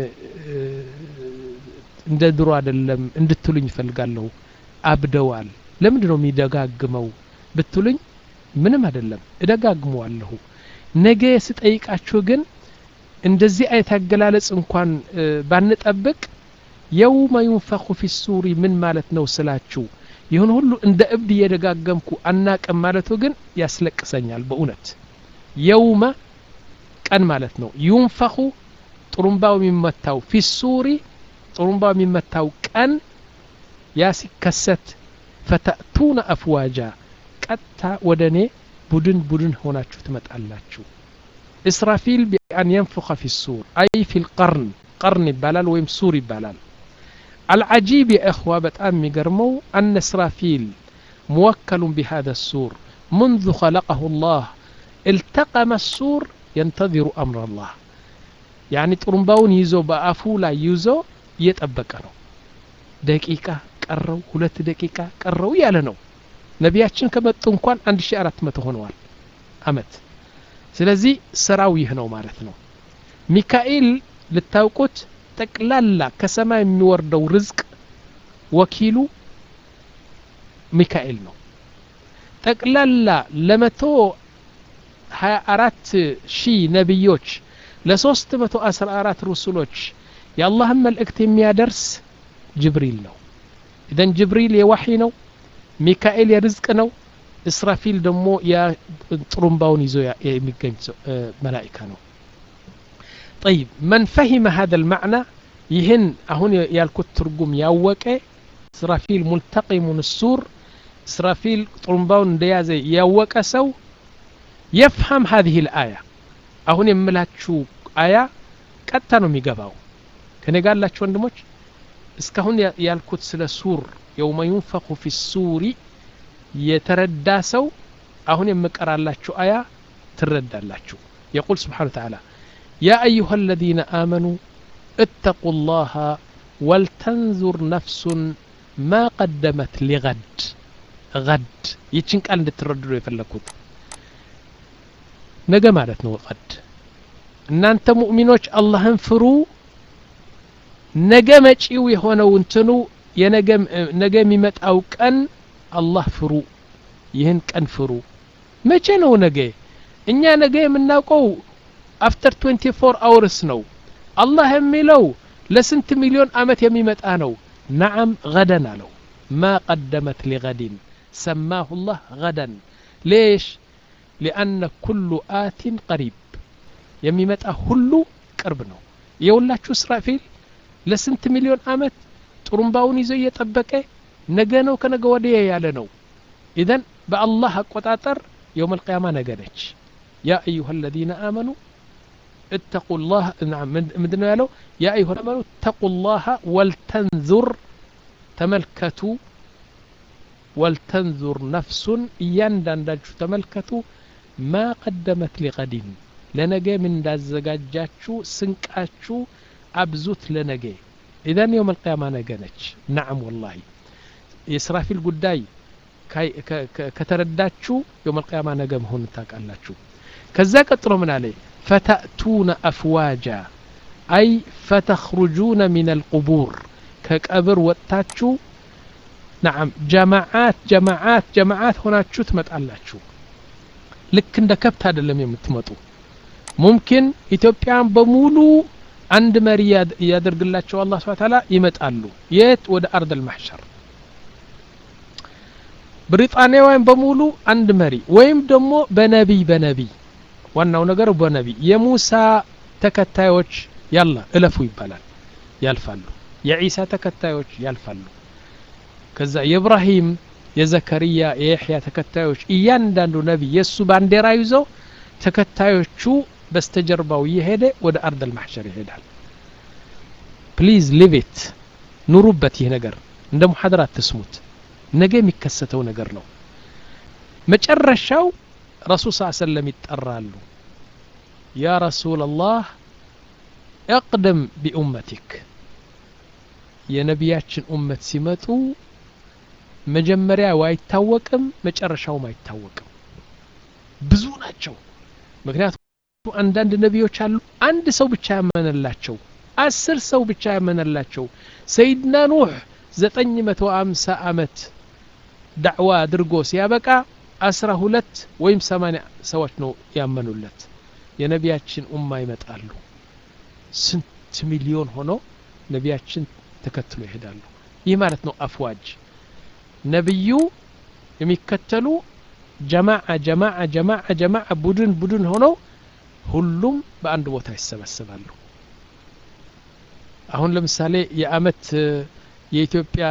እንደ ድሮ አይደለም እንድትሉኝ ይፈልጋለሁ አብደዋል ለምንድ ነው የሚደጋግመው ብትሉኝ ምንም አይደለም እደጋግመዋለሁ ነገ ስጠይቃችሁ ግን እንደዚህ አይነት አገላለጽ እንኳን ባንጠብቅ የውመ ዩንፈኹ ፊ ሱሪ ምን ማለት ነው ስላችሁ ይሁን ሁሉ እንደ እብድ እየደጋገምኩ አናቅም ማለቱ ግን ያስለቅሰኛል በእውነት የውመ ቀን ማለት ነው ዩንፈኹ ጥሩምባው የሚመታው ፊ ሱሪ ጥሩምባው የሚመታው ቀን ያ ሲከሰት ፈተእቱነ አፍዋጃ ቀጥታ ወደ እኔ ቡድን ቡድን ሆናችሁ ትመጣላችሁ እስራፊል ቢአን የንፉኸ ፊ ሱር አይ ፊ ልቀርን ቀርን ይባላል ወይም ሱር ይባላል العجيب يا إخوة بتأم ميقرمو أن إسرافيل موكل بهذا السور منذ خلقه الله التقم السور ينتظر أمر الله يعني ترمباون يزو بأفولا يزو يتأبكنو دقيقة ቀረው ሁለት ደቂቃ ቀረው ያለ ነው ነቢያችን ከመጡ እንኳን አንድ ሺ አራት መቶ ሆነዋል አመት ስለዚህ ስራው ይህ ነው ማለት ነው ሚካኤል ልታውቁት ጠቅላላ ከሰማይ የሚወርደው ርዝቅ ወኪሉ ሚካኤል ነው ጠቅላላ ለመቶ ሀያ አራት ሺህ ነቢዮች ለሶስት መቶ አስራ አራት ሩሱሎች የአላህን መልእክት የሚያደርስ ጅብሪል ነው ኢዘን ጅብሪል የዋሒ ነው ሚካኤል የርዝቅ ነው እስራፊል ደግሞ ጥሩምባውን ይዞ የሚገኝ መላኢካ ነው طيب من فهم هذا المعنى يهن أهون يالكت ترجم ياوك إسرافيل ملتقم السور إسرافيل طرمباون ديازي ياوك سو يفهم هذه الآية أهون يملاتشو آية ቀጥታ ነው የሚገባው ከኔ ጋር ላችሁ ወንድሞች እስካሁን ያልኩት ስለ ሱር የውመ ዩንፈኹ ፊ ሱሪ የተረዳ ሰው አሁን የምቀራላችሁ አያ ትረዳላችሁ የቁል ስብሓን ተዓላ يا أيها الذين آمنوا اتقوا الله ولتنظر نفس ما قدمت لغد غد يتشن قال እንድትረዱ የፈለኩት ነገ ማለት ነው ቀድ እናንተ ሙእሚኖች አላህን ፍሩ ነገ መጪው የሆነው እንትኑ ነገ የሚመጣው ቀን አላህ ፍሩ ይህን ቀን ፍሩ መቼ ነው ነገ እኛ ነገ የምናውቀው አፍተር 24 አውርስ ነው አላህ የሚለው ለስንት ሚሊዮን አመት የሚመጣ ነው ነዓም ገደን አለው ማ ቀደመት ሊገዲን ሰማሁ ላህ ገደን ሌሽ ሊአነ ኩሉ አቲን ቀሪብ የሚመጣ ሁሉ ቅርብ ነው የሁላችሁ እስራፊል ለስንት ሚሊዮን አመት ጥሩምባውን ይዞ እየጠበቀ ነገ ነው ከነገ ወዲያ ያለ ነው ኢዘን በአላህ አቆጣጠር የውም አልቅያማ ነገ ነች ያ አዩሃ አለዚነ አመኑ اتقوا الله نعم مدنا يالو يا أيها الأمنوا اتقوا الله ولتنظر تملكتوا ولتنظر نفس يندن تملكتوا ما قدمت لغد ለነገ ምን እንዳዘጋጃችሁ ስንቃችሁ አብዙት ለነገ ኢዘን የውም አልቅያማ ነገ ነች ናዕም ወላሂ የስራፊል ጉዳይ ከተረዳችሁ የውም አልቅያማ ነገ መሆኑን ታውቃላችሁ ከዛ ቀጥሎ ምን አለ ፈተእቱነ አፍዋጃ አይ ፈተኽሩጁነ ሚን አልቁቡር ከቀብር ወጥታችሁ ናዓም ጀማዓት ጀማዓት ጀማዓት ሆናችሁ ትመጣላችሁ ልክ እንደ ከብት አይደለም የምትመጡ ሙምኪን ኢትዮጵያን በሙሉ አንድ መሪ ያደርግላቸው አላህ ስብሐ ተዓላ ይመጣሉ የት ወደ አርድ አልማሕሸር ብሪጣንያውያን በሙሉ አንድ መሪ ወይም ደግሞ በነቢይ በነቢይ ዋናው ነገር በነቢይ የሙሳ ተከታዮች ያላ እለፉ ይባላል ያልፋሉ የዒሳ ተከታዮች ያልፋሉ ከዛ የኢብራሂም የዘከርያ የያሕያ ተከታዮች እያንዳንዱ ነቢይ የእሱ ባንዲራ ይዞ ተከታዮቹ በስተጀርባው እየሄደ ወደ አርድ አልማሕሸር ይሄዳል ፕሊዝ ሊቭ ኑሩበት ይህ ነገር እንደ ሙሐደራ አትስሙት ነገ የሚከሰተው ነገር ነው መጨረሻው ረሱል ስ ሰለም ይጠራሉ ያ ረሱል አላህ እቅድም ቢኡመቲክ የነቢያችን ኡመት ሲመጡ መጀመሪያው አይታወቅም መጨረሻውም አይታወቅም ብዙ ናቸው ምክንያቱም አንዳንድ ነቢዮች አሉ አንድ ሰው ብቻ ያመነላቸው አስር ሰው ብቻ ያመነላቸው ሰይድና ኑህ ዘጠኝ መቶ አምሳ አመት ዳዕዋ አድርጎ ሲያበቃ አስራ ሁለት ወይም ሰማኒያ ሰዎች ነው ያመኑለት የነቢያችን ኡማ ይመጣሉ ስንት ሚሊዮን ሆኖ ነቢያችን ተከትሎ ይሄዳሉ ይህ ማለት ነው አፍዋጅ ነቢዩ የሚከተሉ ጀማዓ ጀማዓ ጀማዓ ጀማዓ ቡድን ቡድን ሆነው ሁሉም በአንድ ቦታ ይሰበሰባሉ አሁን ለምሳሌ የአመት የኢትዮጵያ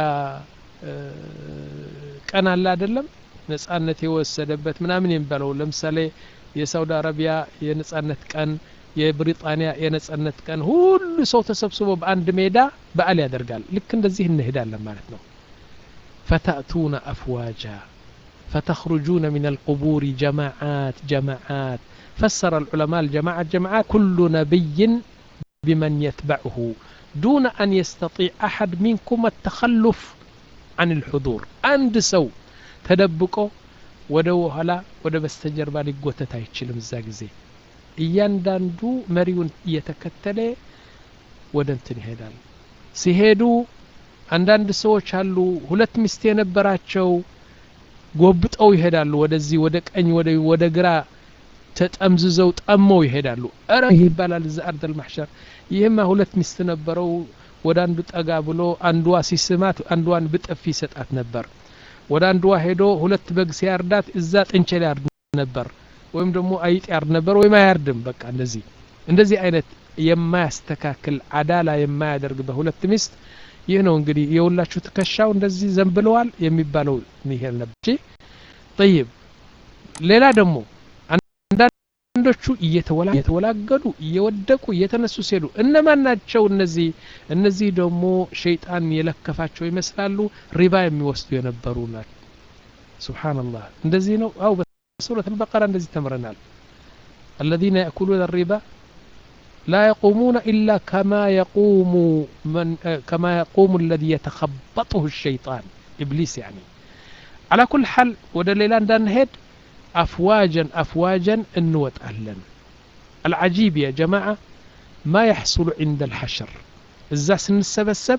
ቀን አለ አይደለም ነጻነት የወሰደበት ምናምን የሚባለው ለምሳሌ የሳውዲ አረቢያ የነጻነት ቀን የብሪጣንያ የነጻነት ቀን ሁሉ ሰው ተሰብስቦ በአንድ ሜዳ በዓል ያደርጋል ልክ እንደዚህ እንሄዳለን ማለት ነው فتأتون أفواجا فتخرجون من القبور جماعات جماعات فسر العلماء الجماعة جماعات كل نبي بمن يتبعه دون أن يستطيع أحد منكم التخلف عن الحضور عند سو تدبكو ወደ ኋላ ወደ በስተጀርባ ሊጎተት አይችልም እዛ ጊዜ እያንዳንዱ መሪውን እየተከተለ ወደ እንትን ይሄዳል ሲሄዱ አንዳንድ ሰዎች አሉ ሁለት ሚስት የነበራቸው ጎብጠው ይሄዳሉ ወደዚህ ወደ ቀኝ ወደ ግራ ተጠምዝዘው ጠመው ይሄዳሉ እረ ይህ ይባላል እዛ አርድ አልማሕሸር ይህማ ሁለት ሚስት ነበረው ወደ አንዱ ጠጋ ብሎ አንዷ ሲስማት አንዷን ብጥፊ ይሰጣት ነበር ወደ አንዷ ሄዶ ሁለት በግ ሲያርዳት እዛ ጥንቸል ያርድ ነበር ወይም ደግሞ አይጥ ያርድ ነበር ወይም አያርድም በቃ እንደዚህ እንደዚህ አይነት የማያስተካክል አዳላ የማያደርግ በሁለት ሚስት ይህ ነው እንግዲህ የሁላችሁ ትከሻው እንደዚህ ዘንብለዋል የሚባለው ይሄ ነበር ጠይብ ሌላ ደግሞ አንዳንዶቹ እየተወላገዱ እየወደቁ እየተነሱ ሲሄዱ እነማን ናቸው እነዚህ እነዚህ ደግሞ ሸይጣን የለከፋቸው ይመስላሉ ሪባ የሚወስዱ የነበሩ ናቸው ስብሓንላህ እንደዚህ ነው አው በሱረት አልበቀራ እንደዚህ ተምረናል الذين يأكلون الربا لا يقومون إلا كما يقوم من كما يقوم الذي يتخبطه الشيطان إبليس يعني على كل حال ودا ليلان دان هيد أفواجا أفواجا النوت أهلا العجيب يا جماعة ما يحصل عند الحشر الزاس السبسب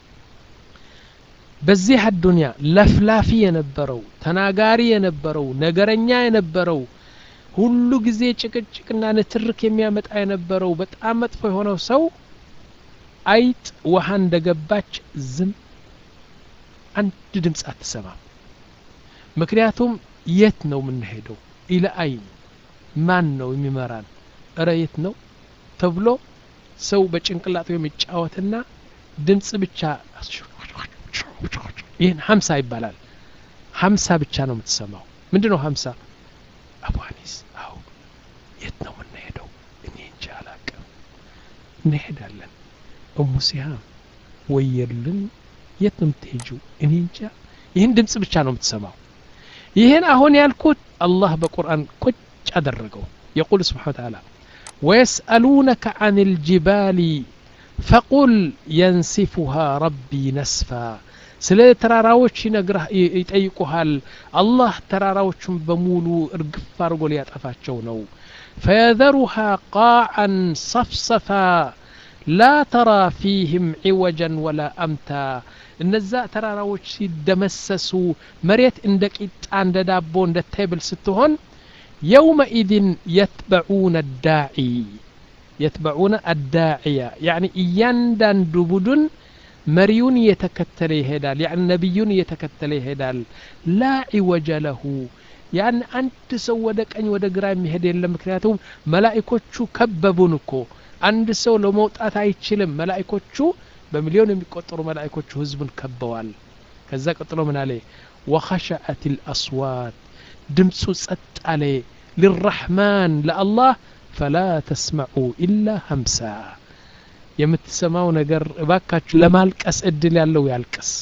በዚህ አዱንያ ለፍላፊ የነበረው ተናጋሪ የነበረው ነገረኛ የነበረው ሁሉ ጊዜ ጭቅጭቅና ንትርክ የሚያመጣ የነበረው በጣም መጥፎ የሆነው ሰው አይጥ ውሃ እንደገባች ዝም አንድ ድምፅ አትሰማም ምክንያቱም የት ነው የምንሄደው ኢለ አይን ማን ነው የሚመራን እረ የት ነው ተብሎ ሰው በጭንቅላቱ የሚጫወትና ድምፅ ብቻ ይህን ሀምሳ ይባላል ሀምሳ ብቻ ነው የምትሰማው ምንድን ነው ሀምሳ አቡአኒስ አው የት ነው የምንሄደው እኔ እንጂ አላቅም እንሄዳለን እሙ ሲሃም ወየልን የት ነው የምትሄጂው እኔ እንጃ ይህን ድምፅ ብቻ ነው የምትሰማው ይህን አሁን ያልኩት አላህ በቁርአን ቁጭ አደረገው የቁል ስብሓን ተዓላ ወየስአሉነከ አን ልጅባሊ ፈቁል የንሲፉሃ ረቢ ነስፋ ስለ ተራራዎች ይጠይቁሃል አላህ ተራራዎቹን በሙሉ እርግፍ አድርጎ ሊያጠፋቸው ነው ፈየዘሩሃ ቃዓን ሰፍሰፋ ላ ተራ ፊህም ዒወጀን ወላ አምታ እነዛ ተራራዎች ሲደመሰሱ መሬት እንደ ቂጣ እንደ ዳቦ እንደ ቴብል ስትሆን የውመኢድን የትበዑነ ዳዒ የትበዑነ አዳዕያ ያኒ እያንዳንዱ ቡድን መሪውን እየተከተለ ይሄዳል ያን ነቢዩን እየተከተለ ይሄዳል ላ ዒወጀ ለሁ ያን አንድ ሰው ወደ ቀኝ ወደ ግራ የሚሄድ የለም ምክንያቱም መላኢኮቹ ከበቡን እኮ አንድ ሰው ለመውጣት አይችልም መላኢኮቹ በሚሊዮን የሚቆጠሩ መላኢኮቹ ህዝቡን ከበዋል ከዛ ቀጥሎ ምን አለ ወኸሸአት ልአስዋት ድምፁ ጸጥ አለ ልራሕማን ለአላህ ፈላ ተስመዑ ኢላ ሀምሳ የምትሰማው ነገር እባካችሁ ለማልቀስ እድል ያለው ያልቅስ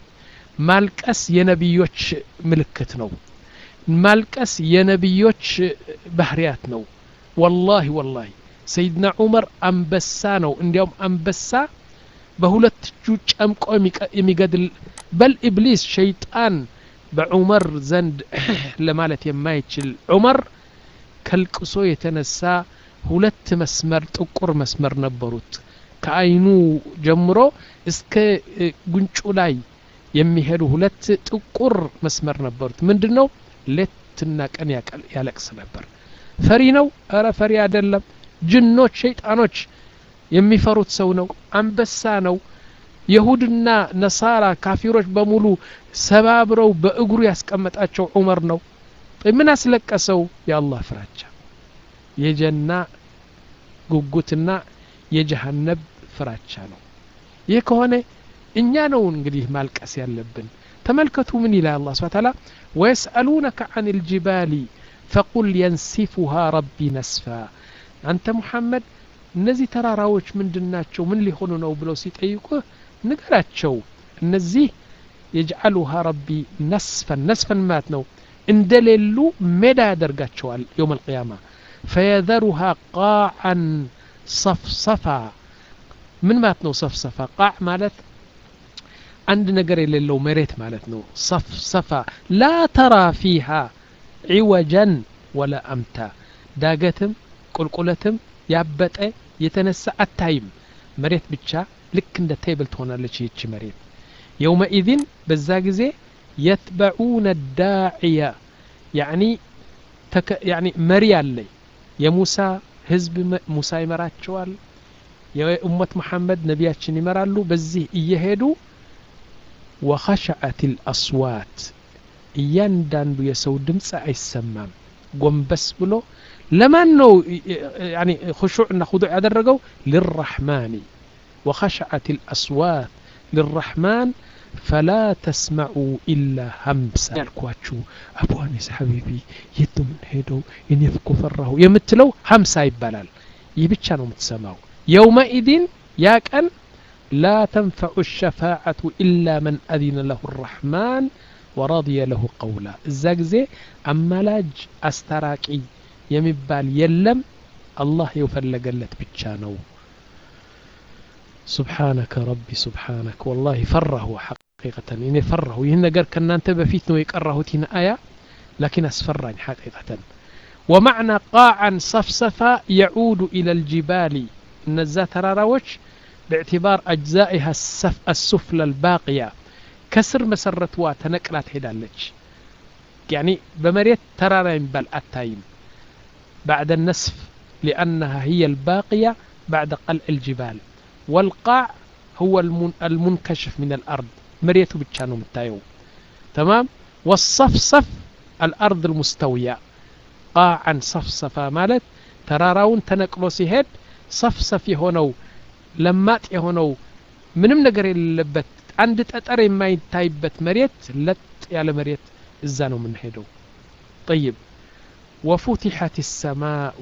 ማልቀስ የነቢዮች ምልክት ነው ማልቀስ የነቢዮች ባህርያት ነው ወላሂ ወላሂ ሰይድና ዑመር አንበሳ ነው እንዲያውም አንበሳ በሁለት እጁ ጨምቆ የሚገድል በል ኢብሊስ ሸይጣን በዑመር ዘንድ ለማለት የማይችል ዑመር ከልቅሶ የተነሳ ሁለት መስመር ጥቁር መስመር ነበሩት ከአይኑ ጀምሮ እስከ ጉንጩ ላይ የሚሄዱ ሁለት ጥቁር መስመር ነበሩት ምንድን ነው ሌትና ቀን ያለቅስ ነበር ፈሪ ነው እረ ፈሪ አይደለም ጅኖች ሸይጣኖች የሚፈሩት ሰው ነው አንበሳ ነው የሁድና ነሳራ ካፊሮች በሙሉ ሰባብረው በእግሩ ያስቀመጣቸው ዑመር ነው ምን አስለቀሰው የአላህ ፍራቻ የጀና ጉጉትና የጀሃነብ ፍራቻ ነው ይህ ከሆነ እኛ ነው እንግዲህ ማልቀስ ያለብን ተመልከቱ ምን ይላል አላ ስብን ታላ ወየስአሉነከ አን ልጅባሊ ፈቁል የንሲፉሃ ረቢ ነስፋ አንተ ሙሐመድ እነዚህ ተራራዎች ምንድን ናቸው ምን ሊሆኑ ነው ብለው ሲጠይቁህ ንገራቸው እነዚህ የጅዓሉሃ ረቢ ነስፈን ነስፈን ማለት ነው እንደሌሉ ሜዳ ያደርጋቸዋል የውም አልቅያማ ፈየዘሩሃ ቃዓን ሰፍሰፋ ምን ማለት ነው ሰፍሰፋ ቃዕ ማለት አንድ ነገር የሌለው መሬት ማለት ነው ሰፍሰፋ ላ ተራ ፊሃ ዒወጀን ወላ አምታ ዳገትም ቁልቁለትም ያበጠ የተነሳ አታይም መሬት ብቻ ልክ እንደ ቴብል ትሆናለች ይህች መሬት የውመኢዝን በዛ ጊዜ የትበዑነ ዳዕያ ያኒ ያኒ መሪ አለ የሙሳ ህዝብ ሙሳ ይመራቸዋል የኡመት መሐመድ ነቢያችን ይመራሉ በዚህ እየሄዱ ወኸሸዐት ልአስዋት እያንዳንዱ የሰው ድምፅ አይሰማም ጎንበስ ብሎ ለማን ነው ያኒ خشوع እና خضوع ያደረገው للرحمن وخشعت الأصوات للرحمن فلا تسمعوا إلا همسا ያልኳችሁ አቡ አኒስ ሐቢቢ የት ነው የምንሄደው እኔ እኮ ፈራሁ የምትለው ሀምሳ ይባላል ይህ ብቻ ነው የምትሰማው የውመኢድን ያ ቀን لا تنفع الشفاعة إلا من أذن له الرحمن ورضي له قولا እዛ ጊዜ አማላጅ አስታራቂ የሚባል የለም አላህ የፈለገለት ብቻ ነው سبحانك ربي سبحانك والله فره حقيقة إني فره ይህን ነገር ከእናንተ በፊት ነው የቀራሁት ይህን አያ لكن أسفرني حقيقة ومعنى قاعا صفصفا يعود إلى الجبال እነዛ ተራራዎች باعتبار أجزائها السف السفلى الباقية كسر مسرتوا تنقلات هدالج يعني بمريت ترارا ينبال التايم بعد النسف لأنها هي الباقية بعد قلع الجبال والقاع هو المنكشف من الأرض مريته بتشانو متايو تمام والصفصف الأرض المستوية قاعا صفصفا مالت تراراون تنقلو سيهد صفصف يهونو لمات يهونو ምንም ነገር የሌለበት አንድ ጠጠር የማይታይበት መሬት ለጥ ያለ መሬት እዛ ነው የምንሄደው ጠይብ ወፉቲሐት ሰማኡ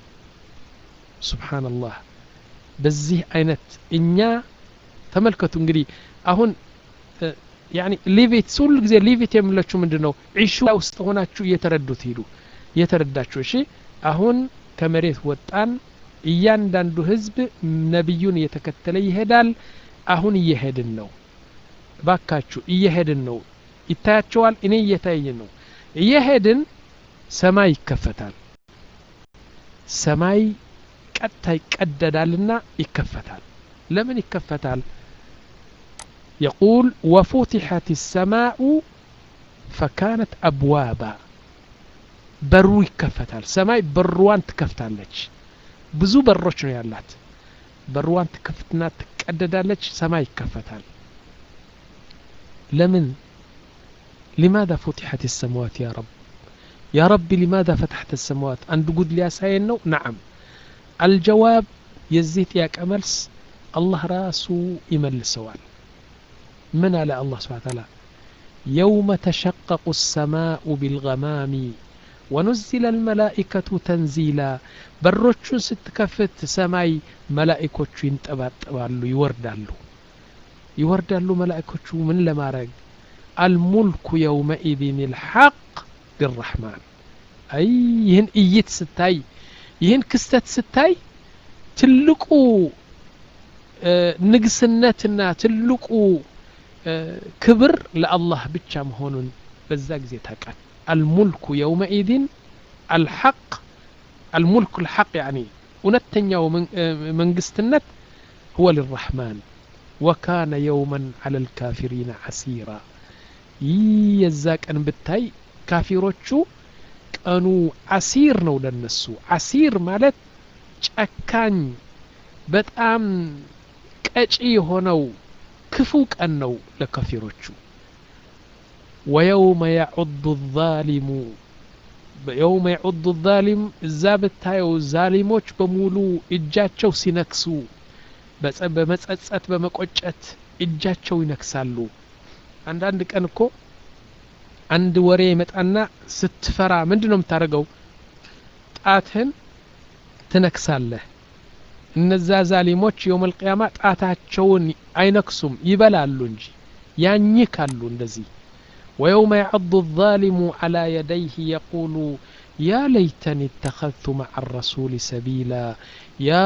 ስብሓንላህ በዚህ አይነት እኛ ተመልከቱ እንግዲህ አሁን ያኒ ሊቪት ሁሉ ጊዜ ሊቪት የምለችው ምንድን ነው ዒሹ ውስጥ ሆናችሁ እየተረዱት ሂዱ እየተረዳችሁ እሺ አሁን ከመሬት ወጣን እያንዳንዱ ህዝብ ነቢዩን እየተከተለ ይሄዳል አሁን እየሄድን ነው ባካችሁ እየሄድን ነው ይታያቸዋል እኔ እየታየኝ ነው እየሄድን ሰማይ ይከፈታል ሰማይ ቀጥታ ይቀደዳልና ይከፈታል ለምን ይከፈታል يقول وفتحت السماء فكانت أبوابا በሩ ይከፈታል ሰማይ በሩዋን ትከፍታለች ብዙ በሮች ነው ያላት በሩዋን ትከፍትና ትቀደዳለች ሰማይ ይከፈታል ለምን لماذا فتحت السماوات يا رب يا رب لماذا فتحت السماوات عند قد لي ساين نعم الجواب يزيت يا كملس الله راسو يمل سوال من على الله سبحانه وتعالى يوم تشقق السماء بالغمام ونزل الملائكة تنزيلا بروቹን ስትከፍት ሰማይ መላእኮቹ ይንጠባጠባሉ ይወርዳሉ ይወርዳሉ መላእኮቹ ምን ለማድረግ الملك يومئذ الحق للرحمن أي ይህን እይት ስታይ ይህን ክስተት ስታይ ትልቁ ንግስነትና ትልቁ ክብር ለአላህ ብቻ መሆኑን በዛ ጊዜ ታውቃል الملك يومئذ الحق الملك الحق يعني እውነተኛው መንግስትነት هو للرحمن وكان يوما على الكافرين عسيرا ይህ የዛ ቀን ብታይ ካፊሮቹ ቀኑ አሲር ነው ለነሱ አሲር ማለት ጨካኝ በጣም ቀጪ የሆነው ክፉ ቀን ነው ለካፊሮቹ ወየውመ ያዑዱ ዛሊሙ የውመ ያዑዱ ዛሊም እዛ ብታየው ዛሊሞች በሙሉ እጃቸው ሲነክሱ በመጸጸት በመቆጨት እጃቸው ይነክሳሉ አንዳንድ ቀን እኮ አንድ ወሬ ይመጣና ስትፈራ ምንድን ነው የምታደርገው ጣትህን ትነክሳለህ እነዛ ዛሊሞች የውም ልቅያማ ጣታቸውን አይነክሱም ይበላሉ እንጂ ያኝካሉ እንደዚህ ويوم يعض الظالم على يديه يقول يا ليتني اتخذت مع الرسول سبيلا يا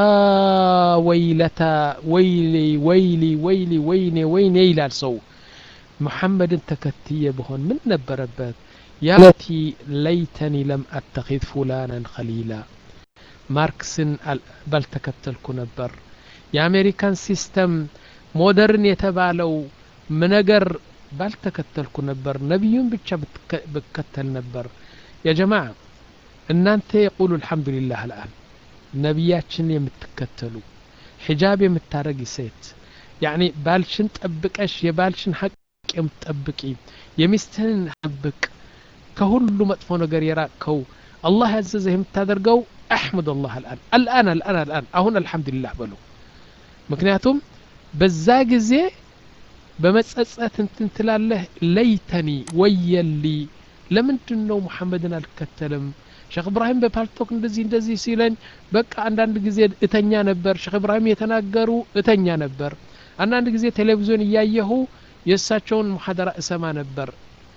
ويلتا ويلي ويلي ويلي ويني ويني إلى الصو محمد تكتي بهون من نبربت يا ليتي ليتني لم أتخذ فلانا خليلا ማርክስን ባልተከተልኩ ነበር የአሜሪካን ሲስተም ሞደርን የተባለው ነገር ባልተከተልኩ ነበር ነቢዩን ብቻ ብከተል ነበር የጀማ እናንተ የቁሉ አልሐምዱሊላህ አልአን ነቢያችን የምትከተሉ ሒጃብ የምታረጊ ሴት ያኒ ባልሽን ጠብቀሽ የባልሽን ሀቅ የምትጠብቂ የሚስትህን ጠብቅ ከሁሉ መጥፎ ነገር የራቅከው አላህ ያዘዘህ የምታደርገው አሕመድ አላህ አልአን አልአን አልአን አልአን አሁን አልሐምዱሊላህ በሉ ምክንያቱም በዛ ጊዜ በመጸጸት እንትን ትላለህ ለይተኒ ወየሊ ለምንድን ነው ሙሐመድን አልከተልም ሼክ እብራሂም በፓልቶክ እንደዚህ እንደዚህ ሲለኝ በቃ አንዳንድ ጊዜ እተኛ ነበር ሼክ እብራሂም የተናገሩ እተኛ ነበር አንዳንድ ጊዜ ቴሌቪዥን እያየሁ የእሳቸውን ሙሐደራ እሰማ ነበር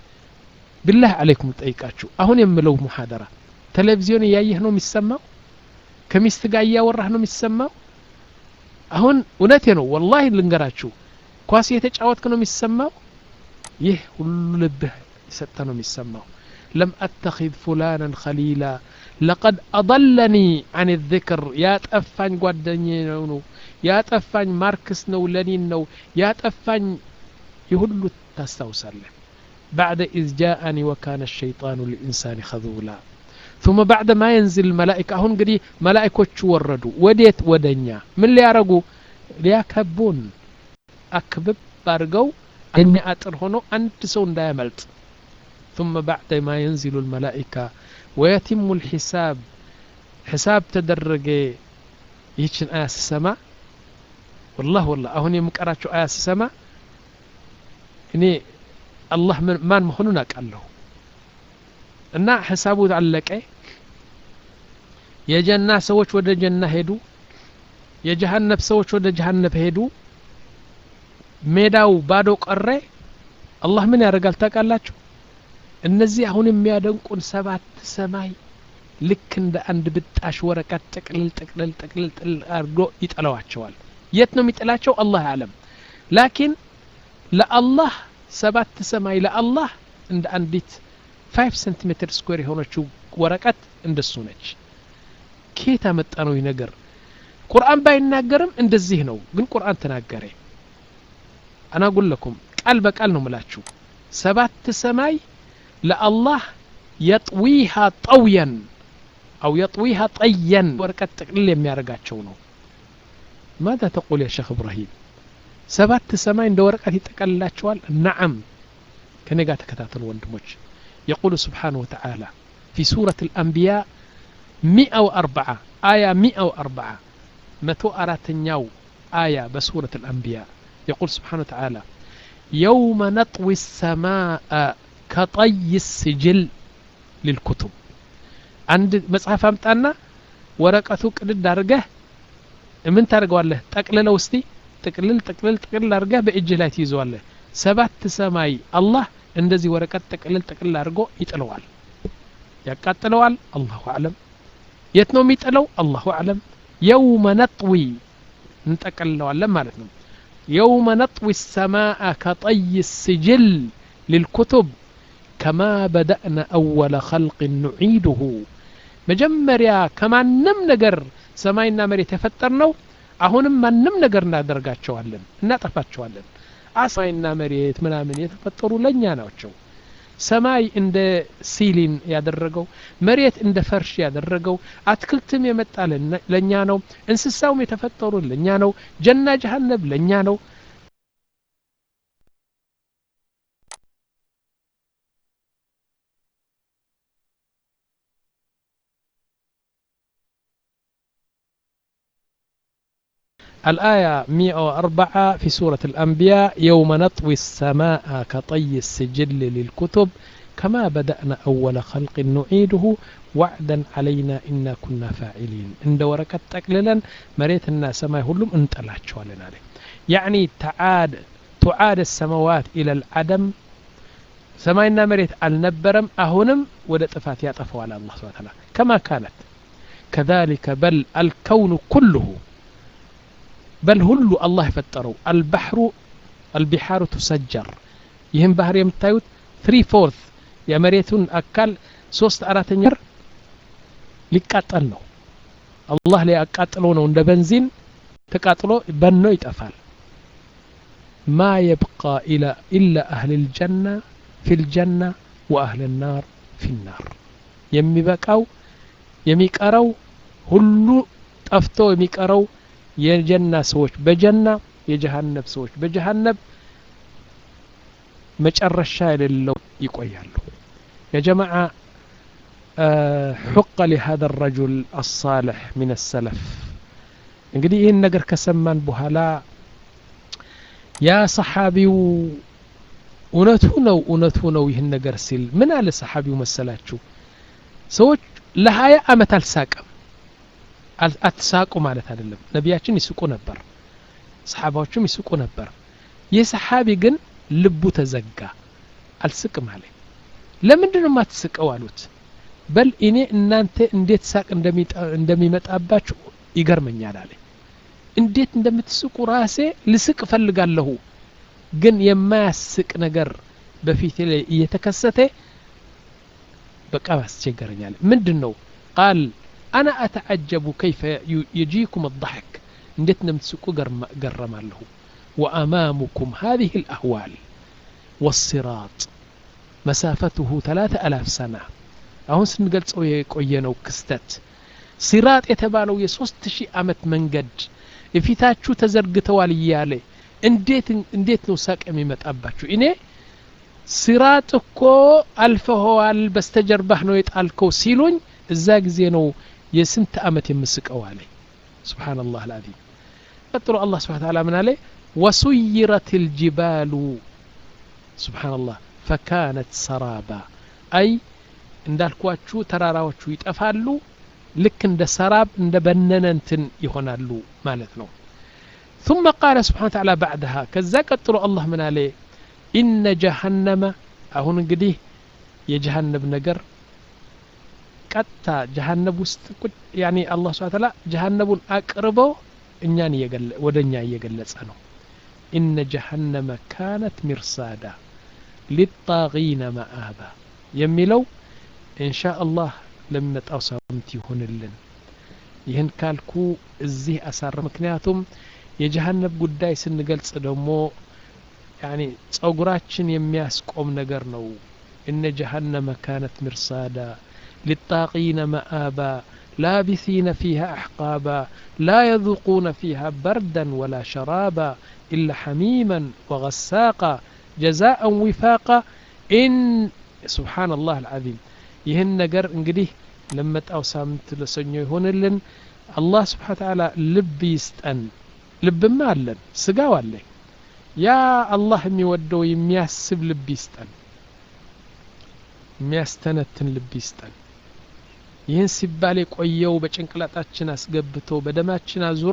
ብላህ አለይኩም ጠይቃችሁ አሁን የምለው ሙሐደራ ቴሌቪዥን እያየህ ነው የሚሰማው ከሚስት ጋር እያወራህ ነው የሚሰማው አሁን እውነቴ ነው ወላሂ ልንገራችሁ ኳስ የተጫወትክ ነው የሚሰማው ይህ ሁሉ ልብህ የሰጠ ነው የሚሰማው ለም አተኪዝ ፉላናን ከሊላ ለቀድ አضለኒ አን ذክር ያጠፋኝ ጓደኛ ነው ነው ያጠፋኝ ማርክስ ነው ለኒን ነው ያጠፋኝ የሁሉ ታስታውሳለህ بعد إذ جاءني وكان الشيطان للإنسان خذولا ثم بعد ما ينزل الملائكة هون قدي ملائكة وردوا وديت ودنيا من اللي يرقوا ليكبون أكبب بارقوا أني أتر هنا أنت سون دايملت ثم بعد ما ينزل الملائكة ويتم الحساب حساب تدرج يتشن آية السماء والله والله أهون يمكراتشو آية السماء إني الله من ማን መሆኑን አውቃለሁ እና ሂሳቡ አለቀ የጀና ሰዎች ወደ ጀና ሄዱ የጀሃነብ ሰዎች ወደ ጀሃነብ ሄዱ ሜዳው ባዶ ቀረ አላህ ምን ያደርጋል ታውቃላችሁ እነዚህ አሁን የሚያደንቁን ሰባት ሰማይ ልክ እንደ አንድ ብጣሽ ወረቀት ጥቅልል ጥቅልል ጥቅልል ጥቅልል አድርጎ ይጥለዋቸዋል የት ነው የሚጥላቸው አላህ አለም ላኪን ለአላህ ሰባት ሰማይ ለአላህ እንደ አንዲት ፋይቭ ሴንቲሜትር ስኩዌር የሆነችው ወረቀት እንደሱ ነች ኬት አመጣ ነው ይህ ነገር ቁርአን ባይናገርም እንደዚህ ነው ግን ቁርአን ተናገረ አናጉለኩም ቃል በቃል ነው ምላችሁ ሰባት ሰማይ ለአላህ የጥዊሃ ጠውየን አው የጥዊሃ ጠየን ወረቀት ጥቅልል የሚያደርጋቸው ነው ማዛ ተቁል ያ ሸክ እብራሂም ሰባት ሰማይ እንደ ወረቀት ይጠቀልላቸዋል ነዓም ከኔ ጋር ተከታተሉ ወንድሞች يقول سبحانه وتعالى في سورة الأنبياء مئة وأربعة آية مئة وأربعة متو أراتنياو آية بسورة الأنبياء يقول سبحانه وتعالى يوم نطوي السماء كطي السجل للكتب عند مصحف أمتانا ورقته قدد دارجه من ታደርገዋለህ ጠቅልለው እስቲ ጥቅልል ጥቅልል ጥቅልል አድርገህ በእጅ ላይ ትይዘዋለህ ሰባት ሰማይ አላህ እንደዚህ ወረቀት ጥቅልል ጥቅልል አድርጎ ይጥለዋል ያቃጥለዋል አላሁ አለም የት ነው የሚጥለው አላሁ አለም የውመ ነጥዊ እንጠቀልለዋለን ማለት ነው የውመ ነጥዊ ሰማአ ከጠይ ስጅል ልልኩቱብ ከማ በደእነ አወለ ኸልቅ ኑዒድሁ መጀመሪያ ከማንም ነገር ሰማይና መሬት የፈጠር ነው አሁንም ማንም ነገር እናደርጋቸዋለን እናጠፋቸዋለን ሰማይና መሬት ምናምን የተፈጠሩ ለእኛ ናቸው ሰማይ እንደ ሲሊን ያደረገው መሬት እንደ ፈርሽ ያደረገው አትክልትም የመጣ ለእኛ ነው እንስሳውም የተፈጠሩ ለእኛ ነው ጀና ጀሃነብ ለእኛ ነው الآية 104 في سورة الأنبياء يوم نطوي السماء كطي السجل للكتب كما بدأنا أول خلق نعيده وعدا علينا إنا كنا فاعلين عند وركة تقللا مريت الناس سماء هلم انت لا عليه يعني تعاد تعاد السماوات إلى العدم سماينا مريت النبرم أهنم ودا طفات يطفوا على الله سبحانه وتعالى كما كانت كذلك بل الكون كله بل هلو الله يفتروا البحر البحار تسجر يهم بحر يمتايوت 3 فورث የመሬቱን አካል ሶስት አራተኛ ሊቃጠል ነው አላህ ላይ አቃጥለው ነው እንደ በንዚን ተቃጥሎ በኖ ይጠፋል ማ የብቃ ኢላ አህል ልጀና ፊ ልጀና ወአህል ናር ፊ ናር የሚበቃው የሚቀረው ሁሉ ጠፍቶ የሚቀረው የጀና ሰዎች በጀና የጀሃነብ ሰዎች በጀሃነብ መጨረሻ የሌለው ይቆያሉ يا جماعة أه حق لهذا الرجل الصالح من السلف እንግዲህ ይህን ነገር ከሰማን በኋላ ያ ሰሓቢው እውነቱ ነው እውነቱ ነው ይህን ነገር ሲል ምን አለ ሰሓቢው መሰላችሁ ሰዎች ለሀያ አመት አልሳቀም አትሳቁ ማለት አይደለም ነቢያችን ይስቁ ነበር ሰሓባዎችም ይስቁ ነበር ይህ ሰሓቢ ግን ልቡ ተዘጋ አልስቅም አለ ለምንድን ነው የማትስቀው አሉት በል እኔ እናንተ እንዴት ሳቅ እንደሚመጣባችሁ ይገርመኛል አለ እንዴት እንደምትስቁ ራሴ ልስቅ እፈልጋለሁ ግን የማያስቅ ነገር በፊቴ ላይ እየተከሰተ በቃ አስቸገረኛል ምንድን ነው ቃል አና አተዓጀቡ ከይፈ የጂኩም አضحክ እንዴት እንደምትስቁ ገረማለሁ وأمامكم هذه الأهوال والصراط مسافته ثلاثة ألاف سنة አሁን ስንገልጸው የቆየነው ክስተት ሲራጥ የተባለው የሶስት ሺህ ዓመት መንገድ እፊታችሁ ተዘርግተዋል እያለ እንዴት እንዴት ነው ሳቅ የሚመጣባችሁ እኔ ሲራጥ እኮ አልፈኸዋል በስተጀርባህ ነው የጣልከው ሲሉኝ እዛ ጊዜ ነው የስንት ዓመት የምስቀው አለ ስብሓንላህ አልዓዚም ቀጥሎ አላህ ስብሓን ታላ ምን አለ وسيرت الجبال سبحان الله فكانت سرابا أي እንዳልኳችሁ ተራራዎቹ ይጠፋሉ ልክ እንደ ሰራብ እንደ በነነ እንትን ይሆናሉ ማለት ነው ثم قال سبحانه وتعالى بعدها ከዛ ቀጥሎ አላህ ምን አለ ኢነ ጀሃነመ አሁን እንግዲህ የጀሃነብ ነገር ቀጥታ ጀሀነብ ውስጥ ያኒ አላህ ስብሐ ተዓላ ጀሀነቡን አቅርበው እኛን ወደ እኛ እየገለጸ ነው ኢነ ጀሀነመ ካነት ሚርሳዳ ሊጣጊነ መአባ የሚለው ኢንሻ አላህ ለሚመጣው ሳምንት ይሁንልን ይህን ካልኩ እዚህ አሳረ ምክንያቱም የጀሀነብ ጉዳይ ስንገልጽ ደግሞ ያኒ ጸጉራችን የሚያስቆም ነገር ነው እነ ጀሀነመ ካነት ሚርሳዳ للطاغين مآبا لابثين فيها أحقابا لا يذوقون فيها بردا ولا شرابا إلا حميما وغساقا جزاء وفاقا إن سبحان الله العظيم ይህን ነገር እንግዲህ ለመጣው ሳምንት ለሰኞ ይሆንልን አላህ ስብሓ ተዓላ ልብ ይስጠን ልብማ አለን ስጋው አለኝ ያ አላህ የሚወደው የሚያስብ ልብ ይስጠን የሚያስተነትን ልብ ይስጠን ይህን ሲባል የቆየው በጭንቅላጣችን አስገብቶ በደማችን አዙሮ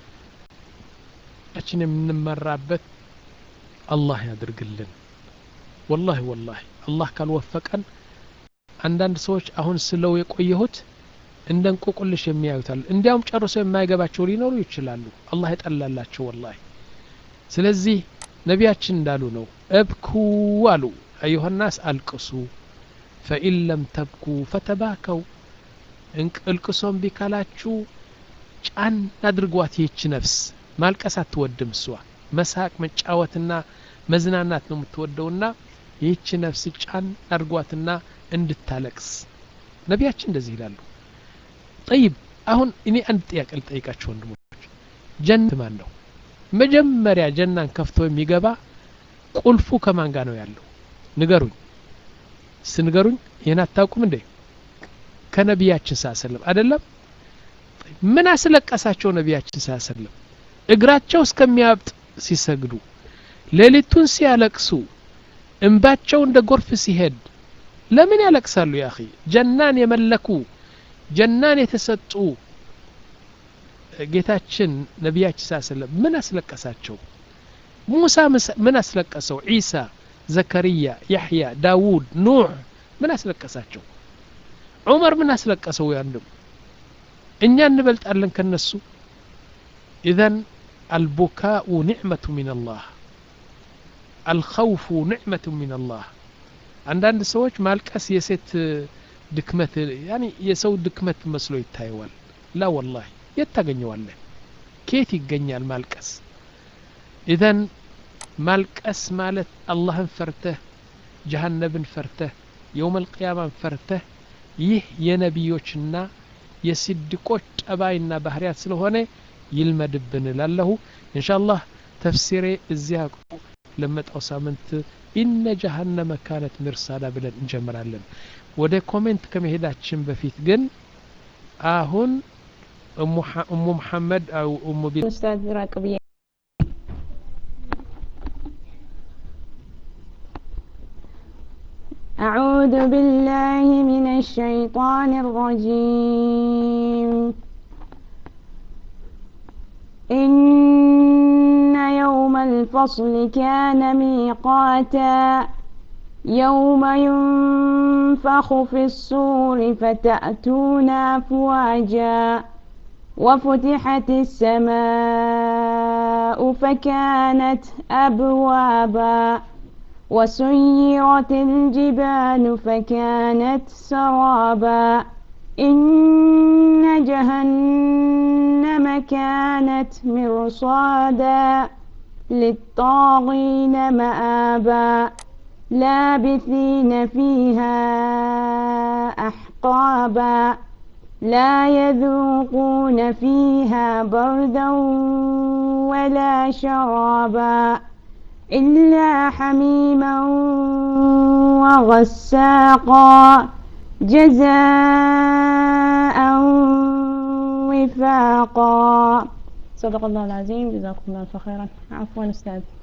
ችን የምንመራበት አላህ ያድርግልን ወላሂ ወላሂ አላህ ካልወፈቀን አንዳንድ ሰዎች አሁን ስለው የቆየሁት እንደ እንቆቁልሽ የሚያዩታል እንዲያውም ጨርሶ የማይገባቸው ሊኖሩ ይችላሉ አላህ የጠላላቸው ወላሂ ስለዚህ ነቢያችን እንዳሉ ነው እብኩ አሉ አዩሀናስ አልቅሱ ፈኢን ለም ተብኩ ፈተባከው እልቅሶም ቢካላችሁ ጫን አድርጓት ይህች ነፍስ ማልቀስ አትወድም እሷ መሳቅ መጫወትና መዝናናት ነው የምትወደውና ይህች ነፍስ ጫን አድርጓትና እንድታለቅስ ነቢያችን እንደዚህ ይላሉ ጠይብ አሁን እኔ አንድ ጥያቄ ልጠይቃችሁ ወንድሞች ጀነት ማን ነው መጀመሪያ ጀናን ከፍቶ የሚገባ ቁልፉ ከማን ጋር ነው ያለው ንገሩኝ ስንገሩኝ ይህን አታውቁም እንዴ ከነቢያችን ሳሰለም አይደለም ምን አስለቀሳቸው ነቢያችን ሳሰለም እግራቸው እስከሚያብጥ ሲሰግዱ ሌሊቱን ሲያለቅሱ እንባቸው እንደ ጎርፍ ሲሄድ ለምን ያለቅሳሉ ያ አኺ ጀናን የመለኩ ጀናን የተሰጡ ጌታችን ነቢያችን ሳሰለም ምን አስለቀሳቸው ሙሳ ምን አስለቀሰው ዒሳ ዘከርያ ያሕያ ዳውድ ኑሕ ምን አስለቀሳቸው ዑመር ምን አስለቀሰው ያንድም እኛ እንበልጣለን ከነሱ ኢዘን አልቡካኡ ኒዕመቱ ምን አላህ አልኸውፉ ኒዕመቱ ምን አላህ አንዳንድ ሰዎች ማልቀስ የሴት ድክመት ያኒ የሰው ድክመት መስሎ ይታየዋል ላ ወላሂ የት ታገኘዋለህ ከየት ይገኛል ማልቀስ ኢዘን ማልቀስ ማለት አላህን ፈርተህ ጀሃነብን ፈርተህ የውም አልቅያማን ፈርተህ ይህ የነቢዮችና የስድቆች ጠባይና ባህርያት ስለሆነ ይልመድብን ላለሁ እንሻ አላህ ተፍሲሬ እዚያ ለመጣው ሳምንት ኢነ ጀሃነመ ካነት ሚርሳዳ ብለን እንጀምራለን ወደ ኮሜንት ከመሄዳችን በፊት ግን አሁን እሙ መሐመድ አው እሙ ቢ ኡስታዝ ራቅ ብዬ أعوذ بالله من الشيطان الرجيم إن يوم الفصل كان ميقاتا يوم ينفخ في الصور فتأتون أفواجا وفتحت السماء فكانت أبوابا وسيرت الجبال فكانت سرابا إن جهنم كانت مرصادا للطاغين مآبا لابثين فيها أحقابا لا يذوقون فيها بردا ولا شرابا إلا حميما وغساقا جزاء وفاقا صدق الله العظيم جزاكم الله خيرا عفوا أستاذ